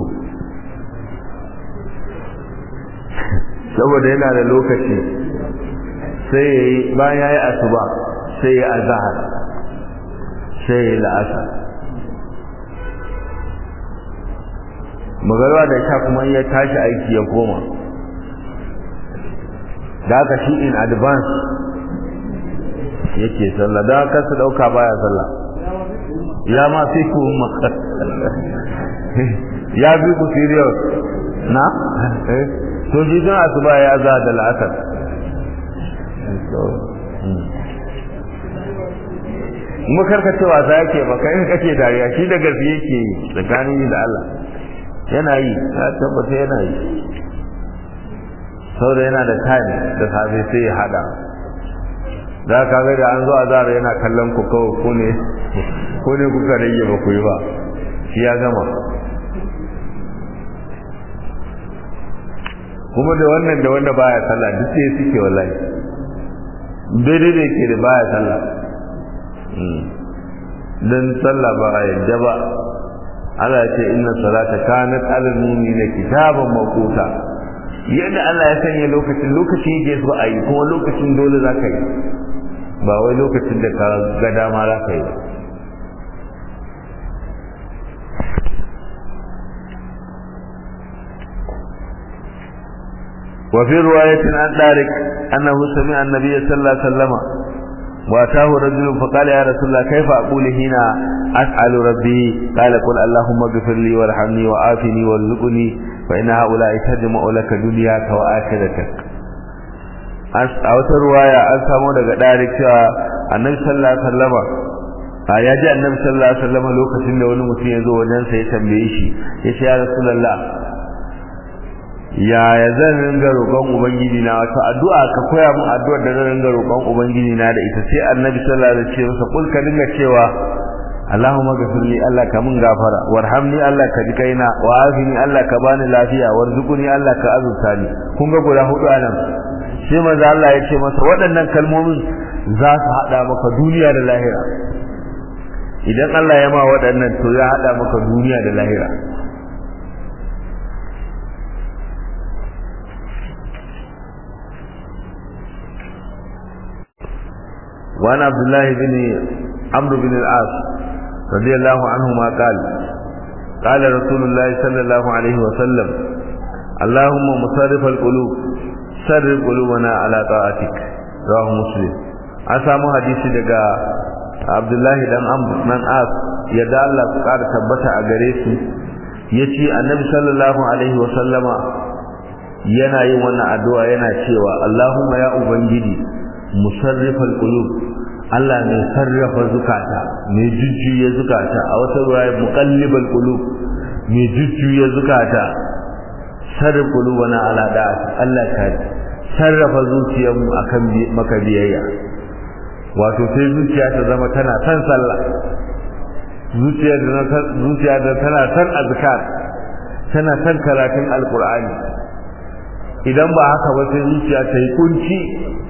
saboda yana da lokaci sai ya yi bayan ya yi asuba sai ya azahar sai ya yi la'asa magarwa da sha kuma ya tashi aiki ya koma da haka shi in advance yake sallah da haka su dauka baya sallah ya ma fi ku maka ya bi ku serious na to ji don asuba ya za da la'asar mu karkace wasa yake maka in kace dariya shi da gaske yake tsakanin da Allah yana yi ya tabbata yana yi saboda yana da time da safe sai ya hada za ka ga da an zo azara yana kallon ku kawai ko ne ko ne kuka rage ba ku yi ba shi ya gama kuma da wannan da wanda baya sallah duk sai suke wallahi daidai da yake da baya sallah dan sallah ba a yadda ba Allah ya ce inna salata kanat alal mu'minina kitaban mawquta yadda Allah ya sanya lokacin lokaci yake so a yi kuma lokacin dole za ka yi ba wai lokacin da ka ga dama za ka yi ba وفي رواية عن طارق أنه سمع النبي صلى الله عليه وسلم واتاه رجل فقال يا رسول الله كيف أقول هنا أسأل ربي قال قل اللهم اغفر لي وارحمني وعافني وارزقني فإن هؤلاء تجمع لك دنياك وآخرتك a wata ruwaya an samu daga ɗarik cewa annabi sallallahu alaihi wasallam a ya ji annabi sallallahu alaihi wasallam lokacin da wani mutum ya zo wajen sa ya tambaye shi ya ce ya rasulullah yaya zan ringa roƙon ubangiji na wato addu'a ka koya min addu'ar da zan ringa roƙon ubangiji na da ita sai annabi sallallahu alaihi wasallam ya ce kul ka dinga cewa Allahumma ghafir li Allah ka mun gafara warhamni Allah ka ji kaina wa afini Allah ka bani lafiya warzuqni Allah ka azurta ni kun ga guda hudu anan sai manzo Allah ya ce masa waɗannan kalmomin za su hada maka duniya da lahira idan Allah ya ma waɗannan to ya hada maka duniya da lahira وعن عبد الله بن عمرو بن العاص رضي الله عنهما قال قال رسول الله صلى الله عليه وسلم اللهم مصرف القلوب صرف قلوبنا على طاعتك رواه مسلم an samu hadisi daga Abdullahi dan Amr nan As yadda Allah su ƙara tabbata a gare su yace Annabi sallallahu alaihi wa sallama yana yin wannan addu'a yana cewa Allahumma ya ubangiji musarrifal qulub Allah mai sarrafa zukata mai jujjuya zukata a wata ruwaya muqallibal qulub mai jujjuya zukata sarrafa qulubana ala da'at Allah ka sarrafa zuciyarmu akan maka biyayya wato sai zuciya ta zama tana san sallah zuciya da zuciya da tana san azkar tana san karatun alqur'ani idan ba haka ba sai zuciya ta yi kunci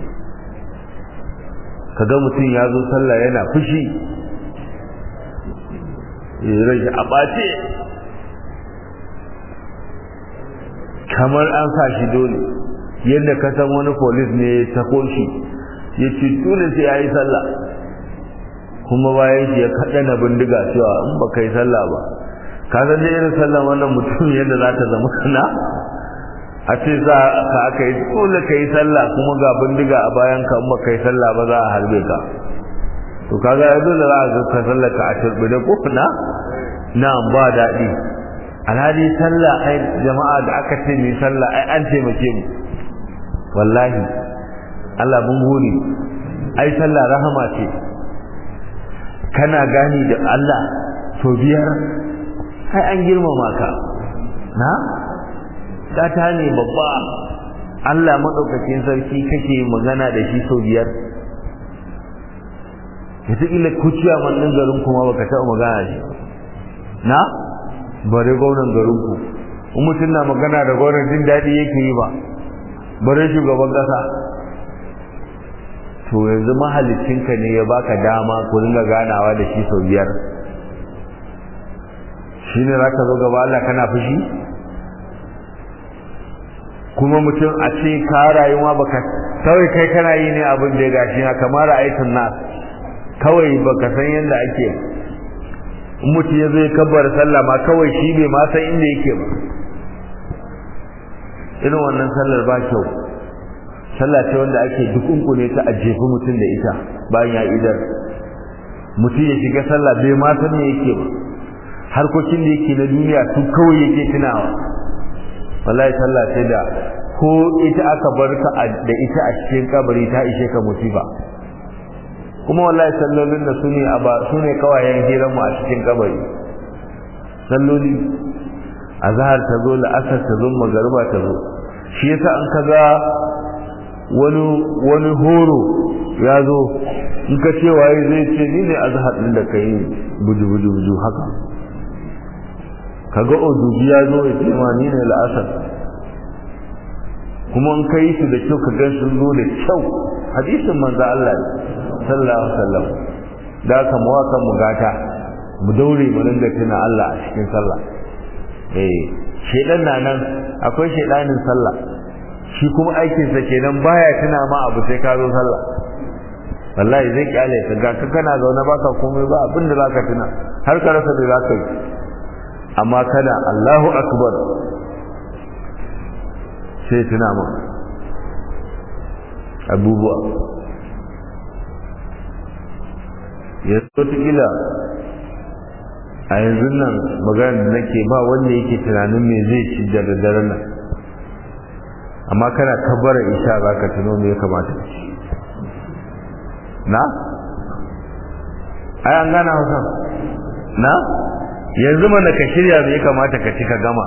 kaga mutum ya zo sallah yana fushi rai a ɓace kamar an sa shi dole yadda ka san wani polis ne ta koshi ya ce dole sai ya yi sallah kuma bayan shi ya kaɗa na bindiga cewa in ba ka yi sallah ba ka san da irin sallah wannan mutum yadda za ta zama kana a ce za ka aka yi dole ka yi sallah kuma ga bindiga a bayan ka ba ka yi sallah ba za a harbe ka to kaga ya dole za a ga ka sallah ka a turbi da ko na na ba daɗi alhali sallah ai jama'a da aka ce mai sallah ai an taimake mu wallahi Allah mun gode ai sallah rahama ce kana gani da Allah to biyar ai an girmama ka na gata ne babba Allah madaukakin sarki kake magana da shi sau biyar wataƙila kuciya mannin garin kuma baka taɓa magana shi na bare gwamnan garin ku in mutum na magana da gwamnan jin daɗi yake yi ba bare shugaban ƙasa to yanzu mahalicinka ne ya baka dama ku dinga ganawa da shi sau biyar shi ne za ka zo gaba Allah kana fushi kuma mutum a ce ka rayuwa baka kawai kai kana yi ne abin da ya gashi na kamar ra'aytun nas kawai baka san yadda ake in mutum ya zo ya kabbar sallah ma kawai shi bai ma san inda yake ba irin wannan sallar ba kyau sallah ce wanda ake dukunkune ta a jefi mutum da ita bayan ya idar mutum ya shiga sallah bai ma san me yake ba harkokin da yake na duniya su kawai yake tunawa wallahi sallah sai da ko ita aka bar ka da ita a cikin kabari ta ishe ka musiba kuma wallahi sallolin da su ne a ba su ne kawayen hirar mu a cikin kabari salloli azhar ta zo la'asar ta zo magariba ta zo shi yasa an kaga wani wani horo ya zo in ka ce waye zai ce ni ne azhar din da kai buju buju buju haka kaga odubi ya zo ya ce ma ni ne la'asar kuma in kai su da kyau ka gan sun zo da kyau hadisin manzo Allah sallallahu alaihi wasallam da ka mu waka mu gata mu daure mu dinga tuna Allah a cikin sallah eh shedan na nan akwai shedanin sallah shi kuma aikin sa kenan baya tuna ma abu sai ka zo sallah wallahi zai kyale ka ga kana zaune baka komai ba abinda zaka tuna har ka rasa da zaka yi amma kana Allahu akbar sai tuna ma abubuwa ya kila a yanzu nan magana da nake ba wanda yake tunanin me zai ci da daren nan amma kana kabbara isha za ka tuno me ya kamata ci na? ai an gana hausa na? yanzu mana ka shirya me ya kamata ka ci ka gama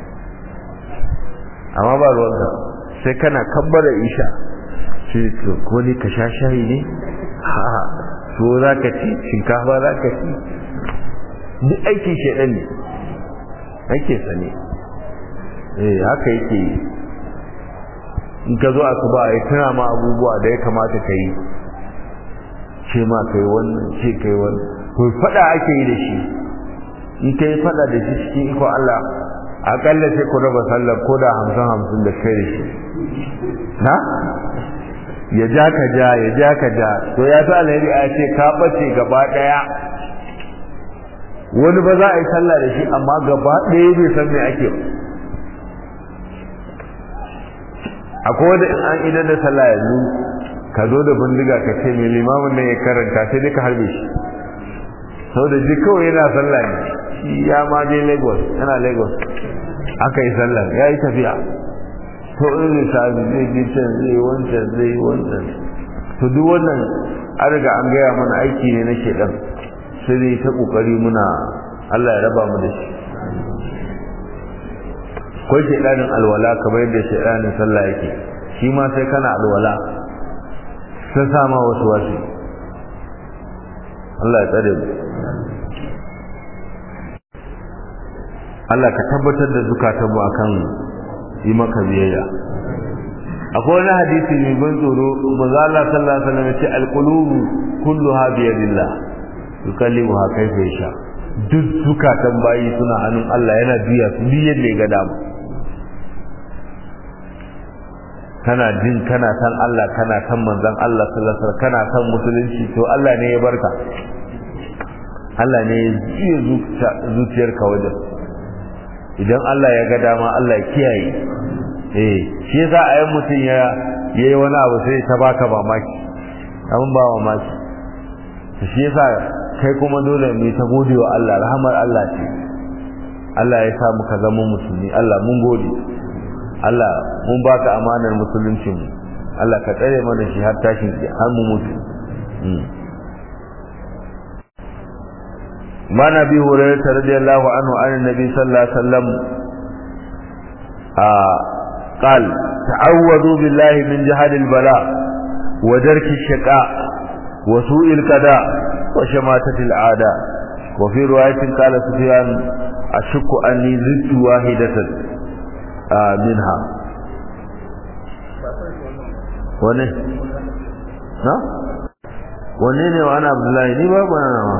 amma ba ruwanka sai kana kabbara isha sai ko ne ka sha shayi ne? ha to za ka ci shinkafa za ka ci duk aikin shaidan ne ake sane eh haka yake yi in ka zo asuba ya tana ma abubuwa da ya kamata ka yi ce ma kai wannan ce kai wannan to fada ake yi da shi in kai fada da shi cikin iko Allah akalla sai ku raba sallar ko da hamsin hamsin da kai da shi na ya ja ka ja ya ja ka ja to ya fi alheri a ce ka bace gaba daya wani ba za a yi sallah da shi amma gaba ɗaya bai san me ake ba akwai wanda in an idan da sallah yanzu ka zo da bindiga ka ce mai limamin nan ya karanta sai dai ka harbe shi sau da ji kawai yana sallah ne shi ya ma je lagos yana lagos aka yi sallah ya yi tafiya to in lissafi zai ji can zai wancan zai wancan to duk wannan an riga an gaya mana aiki ne na shedan sai dai ta kokari muna Allah ya raba mu da shi akwai shedanin alwala kamar yadda shedanin sallah yake shi ma sai kana alwala sai sama wasu wasu Allah ya tsare mu Allah ka tabbatar da zukatanmu akan yi maka biyayya akwai wani hadisi mai ban tsoro manzo Allah sallallahu alaihi wasallam ya ce alqulubu kulluha bi yadillah yukallimuha kayfa yasha duk zukatan bayi suna hannun Allah yana biya su biyan ne ga dama kana jin kana san Allah kana san manzon Allah sallallahu alaihi wasallam kana san musulunci to Allah ne ya barka Allah ne ya jiya zuciyarka wajen idan Allah ya ga dama Allah ya kiyaye eh shi yasa a yan mutum ya yayi wani abu sai ta baka mamaki abin ba mamaki shi yasa kai kuma dole mu ta gode wa Allah rahamar Allah ce Allah ya sa muka zama musulmi Allah mun gode Allah mun baka amanar musuluncin mu Allah ka tsare mana shi har tashin har mu mutu ما نبي هريرة رضي الله عنه عن النبي صلى الله عليه وسلم آه قال تعوذوا بالله من جهل البلاء ودرك الشقاء وسوء القضاء وشماتة الأعداء وفي رواية قال سفيان أشك أني زدت واحدة آه منها wane na wane ne wa ana abdullahi ni babu na nama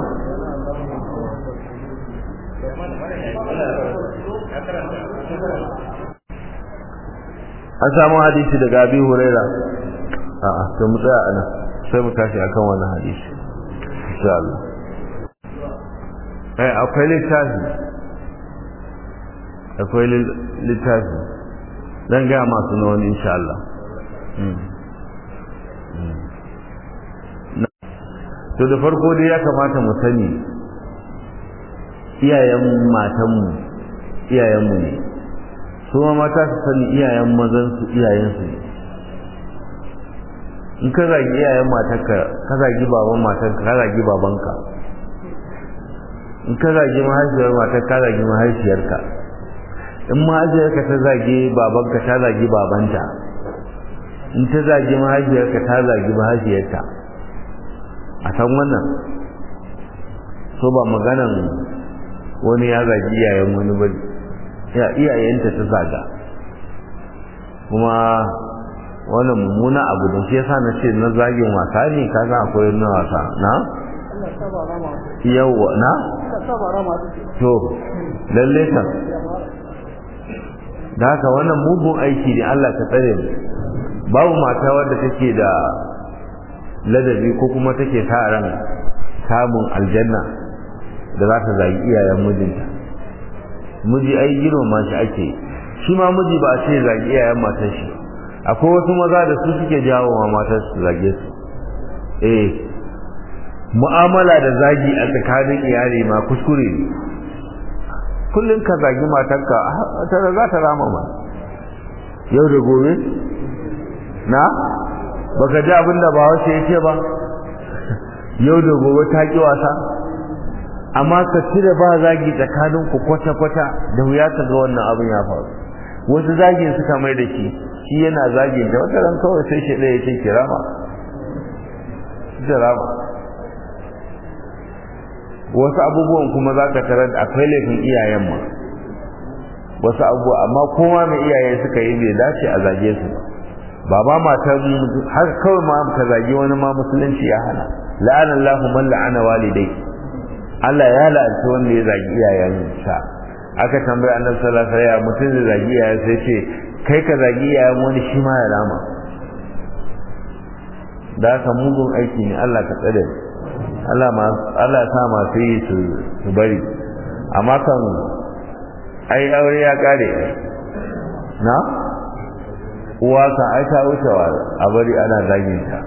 an samu hadisi daga abi huraira a'a to mu tsaya anan sai mu tashi akan wannan hadisi insha Allah eh akwai littafi akwai littafi zan ga masu na wani insha Allah to da farko dai ya kamata mu sani iyayen matanmu iyayenmu ne su ma mata su sani iyayen mazansu iyayensu ne in ka zagi iyayen matarka ka zagi baban matarka ka zagi babanka in ka zagi mahaifiyar matar ka zagi mahaifiyarka in mahaifiyarka ta zagi babanka ta zagi babanta in ta zagi mahaifiyarka ta zagi mahaifiyarta a san wannan so ba maganan wani ya zagi iyayen wani ba ya iyayenta ta zaga kuma wannan mummuna abu da shi yasa na ce na zagin wasa ne ka ga akwai na wasa na yawa na to lalle ka da haka wannan mugun aiki ne Allah ka tsare mu babu mata wadda take da ladabi ko kuma take sa ran samun aljanna da za ta zagi iyayen mijinta miji ai girmama shi ake shi ma miji ba a ce zagi iyayen matar shi akwai wasu maza da su suke jawo wa matar su zage su eh mu'amala da zagi a tsakanin iyali ma kuskure ne kullum ka zagi matarka ta za ta rama ma yau da gobe na baka ji abin da ba wace yake ba yau da gobe ta ki wasa amma ka cire ba zagi tsakanin ku kwata-kwata da wuya ka ga wannan abin ya faru wasu zagin suka mai da shi shi yana zagin da wata ran kawai sai shi ɗaya ce kirama kirama wasu abubuwan kuma za ka tarar akwai laifin iyayen ma wasu abubuwa amma kowa mai iyaye suka yi bai dace a zage su ba ba ma matan har kawai ma ka zagi wani ma musulunci ya hana la'ana Allahu man la'ana walidai Allah ya la'anci wanda ya zagi iyayen sa aka tambaye annabi sallallahu alaihi wasallam mutum da zagi iyayen sai ce kai ka zagi iyayen wani shi ma ya rama da ka mugun aiki ne Allah ka tsare Allah ma Allah sa masu yi su su bari amma kan ai aure ya kare na uwa kan ai ta wucewa a bari ana zagin ta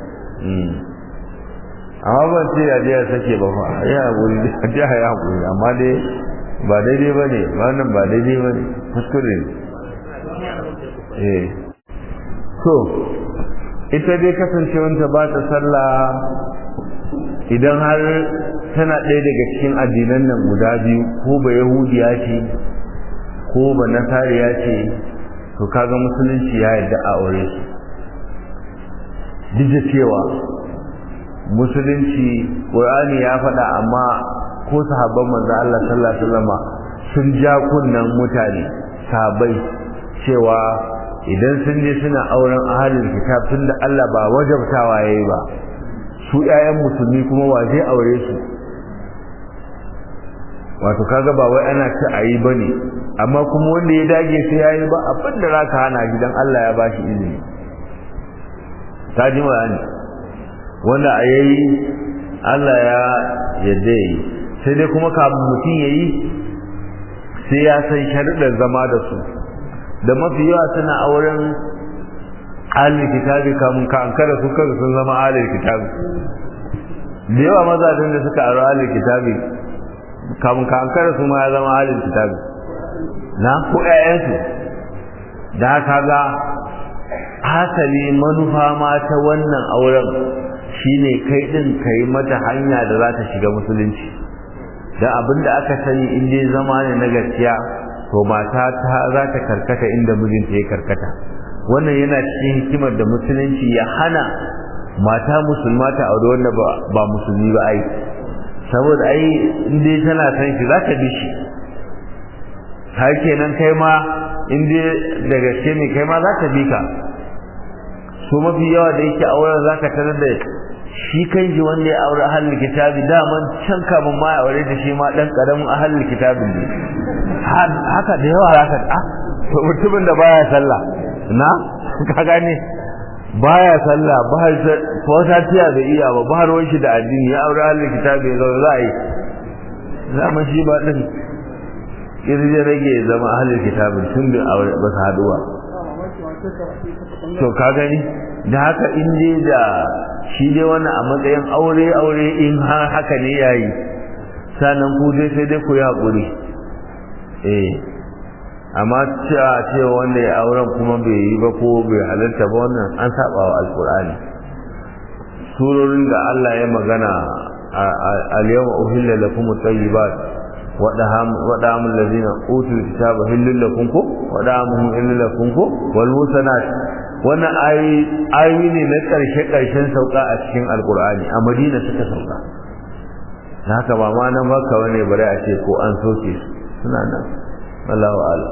amma ban ce ya je sake ba fa ya hakuri ya je ya hakuri amma dai ba daidai ba ne wannan ba daidai ba ne kuskure ne eh so ita dai kasancewanta ba ta sallah idan har tana ɗaya daga cikin addinan nan guda biyu ko ba yahudiya ce ko ba nasariya ce to kaga musulunci ya yarda a aure su duk da cewa musulunci ƙur'ani ya faɗa amma ko sahabban manzo Allah sallallahu alaihi wasallam sun ja kunnan mutane sahabbai cewa idan sun je suna auren ahalin kitab tunda Allah ba wajabtawa yayi ba su ƴaƴan musulmi kuma wa zai aure su wato kaga ba wai ana ci ayi bane amma kuma wanda ya dage sai yayi ba abin da zaka hana gidan Allah ya bashi izini ta ji bayani wanda a yayi Allah ya yadda yi sai dai kuma kafin mutum yayi sai ya san sharuɗan zama da su da mafi yawa suna auren alil kitabi kamun ka ankara su kansu sun zama alil kitabi da yawa mazajen da suka aro alil kitabi kamun ka ankara su ma ya zama alil kitabi na ko ƴaƴansu da haka ga hasali manufa ma ta wannan auren shine kai din kai mata hanya da za ta shiga musulunci da abinda aka sani in dai zama ne na gaskiya to mata ta za ta karkata inda mijinta ya karkata wannan yana cikin hikimar da musulunci ya hana mata musulma ta aure wanda ba musulmi ba ai saboda ai in dai tana san shi za ta bi shi har kenan kai ma in dai da gaske ne kai ma za ta bi ka so mafi yawa da yake auren za ka tarar da shi kan shi wanda ya aure ahalin kitabi daman can kamun ma ya aure da shi ma dan karamin ahalin kitabin ne haka da yawa haka ah to mutumin da baya sallah na ka gane baya sallah ba ko satiya bai iya ba ba ruwan shi da addini ya aure ahalin kitabi ya zauna za a yi zama shi ba din kirje rage zama ahalin kitabin tun da aure ba su haduwa to ka gani da haka in dai da shi dai wannan a matsayin aure aure in har haka ne yayi sannan ku dai sai dai ku yi haƙuri eh amma cewa cewa wanda ya auren kuma bai yi ba ko bai halarta ba wannan an saba wa alƙur'ani surorin da Allah ya magana al-yawma uhilla lakum at-tayyibat wa da'am allazina utul kitaba hillul lakum ko wa da'amuhum hillul lakum ko wal musanat wannan ayoyi ne na ƙarshe ƙarshen sauka a cikin alƙur'ani a madina suka sauka na haka ba ma nan baka wani bare a ce ko an soke su suna nan Allahu ala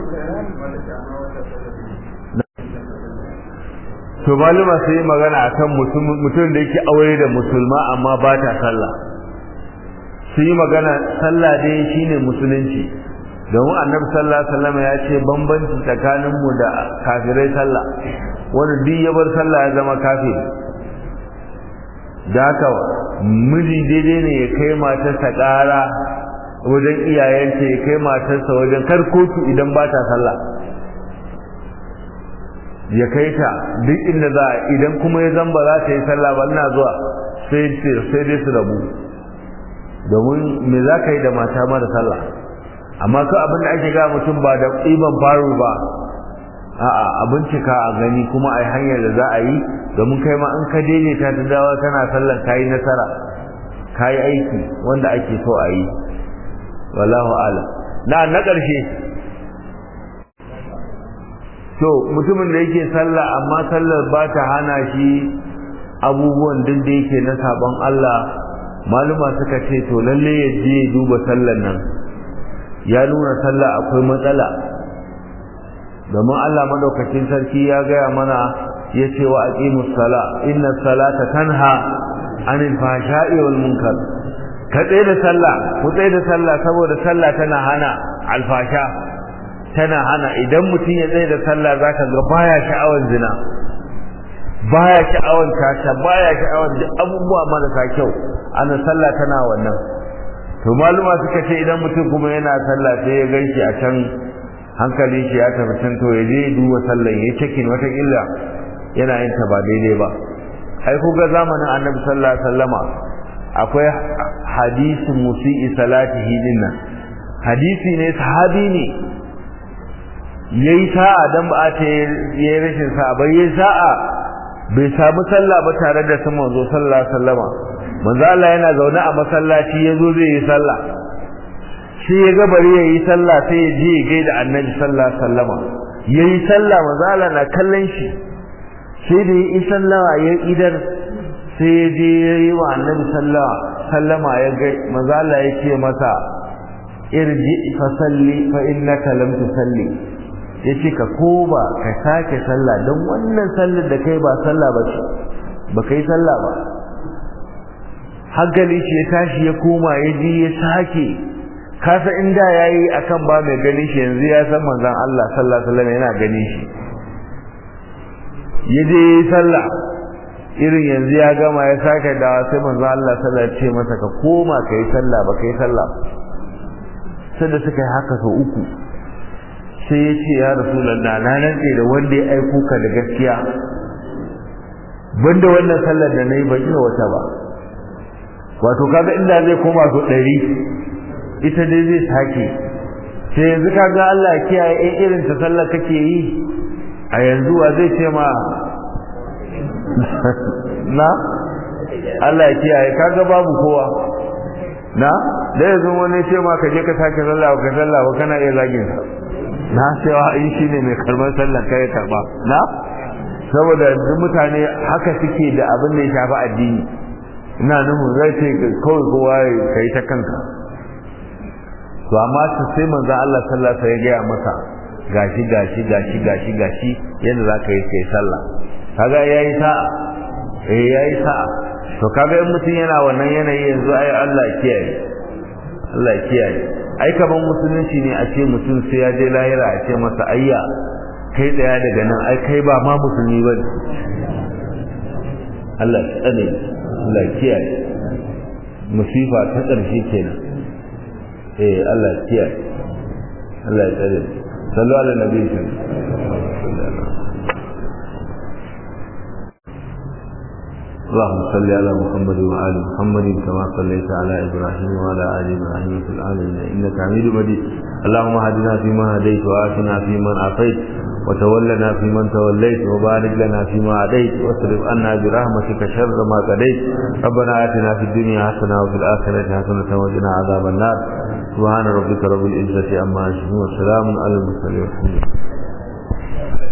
to maluma sai yi magana akan mutum da yake aure da musulma amma ba ta sallah su yi magana sallah dai shine musulunci domin annabi sallallahu alaihi wasallam ya ce bambanci tsakanin mu da kafirai sallah wanda duk ya bar sallah ya zama kafir da haka miji daidai ne ya kai matarsa ƙara wajen iyayenta ya kai matarsa wajen kar kotu idan ba ta sallah ya kai ta duk inda za a idan kuma ya zamba za ta yi sallah ba ina zuwa sai dai su rabu domin me za ka yi da mata mara sallah amma ko abin da ake ga mutum ba da ɗiban faru ba a'a a bincika a gani kuma a hanyar da za a yi domin kai ma in ka daidaita ta dawa kana sallar ka yi nasara ka yi aiki wanda ake so a yi wallahu ala na na ƙarshe to mutumin da yake sallah amma sallar ba ta hana shi abubuwan duk da yake na sabon Allah maluma suka ce to lalle ya je duba sallar nan ya nuna sallah akwai matsala domin Allah madaukakin sarki ya gaya mana ya ce wa aqimus sala inna salata tanha anil fahsha'i wal munkar ka tsaye da sallah ku tsaye da sallah saboda sallah tana hana alfasha tana hana idan mutum ya tsaye da sallah zaka ga baya sha'awar zina baya sha'awar tasha baya sha'awar duk abubuwa marasa kyau ana sallah tana wannan to maluma suka ce idan mutum kuma yana sallah sai ya gaishe a can hankalin shi ya tafi can to ya je duba sallan ya cikin wata illa yana yin ta ba daidai ba ai ku ga zamanin annabi sallallahu alaihi wasallama akwai hadisin musi'i salatihi dinnan hadisi ne sahabi ne yayi sa'a dan ba ta yayi rashin sa'a bai yayi sa'a bai samu sallah ba tare da sun manzo sallallahu alaihi wasallama manzo Allah yana zaune a masallaci yazo zai yi sallah shi ya ga bari yayi sallah sai ya je ya gaida annabi sallallahu alaihi wasallama yayi sallah manzo Allah na kallon shi sai da yi sallama ya idar sai ya je yayi wa annabi sallallahu sallama ya ga manzo Allah ya ce masa irji fa salli fa innaka lam tusalli yace ka koma ka sake sallah don wannan sallar da kai ba sallah ba ce ba kai sallah ba hankali shi ya tashi ya koma ya ji ya sake kasa inda yayi akan ba mai ganin shi yanzu ya san manzon Allah sallallahu alaihi wasallam yana ganin shi ya je sallah irin yanzu ya gama ya sake dawa sai manzon Allah sallallahu alaihi wasallam ce masa ka koma kai sallah ba kai sallah sai da suka yi haka sau uku sai ya ce ya rasulullah na rantse da wanda ya aiko ka da gaskiya banda wannan sallar da nayi ban iya wata ba wato kaga inda zai koma su ɗari ita dai zai sake sai yanzu ka ga Allah kiyaye in irin ta sallar kake yi a yanzu wa zai ce ma na Allah ya kiyaye kaga babu kowa na da yanzu wani ce ma ka je ka sake sallah ka sallah ba kana iya zagin sa na cewa in shine mai karban sallar kai karba na saboda duk mutane haka suke da abin da ya shafi addini ina nufin zai ce kawai kowa ka yi ta kanka to amma su sai manzon Allah sallallahu alaihi ya gaya masa gashi gashi gashi gashi gashi yadda za ka yi kai sallah kaga yayi sa'a eh yayi sa'a to kaga in mutum yana wannan yanayi yanzu ai Allah kiyaye Allah kiyaye ai kaman musulunci ne a ce mutum sai ya je lahira a ce masa ayya kai tsaya daga nan ai kai ba ma musulmi ba ne Allah tsane Allah kiyaye musifa ta ƙarshe kenan eh Allah kiyaye Allah ya tsare sallu ala nabi اللهم صل على محمد وآل محمد كما صليت على إبراهيم وعلى آل إبراهيم في العالمين إنك حميد مجيد اللهم هدنا فيما هديت وآتنا فيمن عافيت وتولنا فيمن توليت وبارك لنا فيما عديت واصرف عنا برحمتك شر ما قضيت ربنا آتنا في الدنيا حسنة وفي الآخرة حسنة وقنا عذاب النار سبحان ربك رب العزة عما يصفون وسلام على المرسلين والحمد لله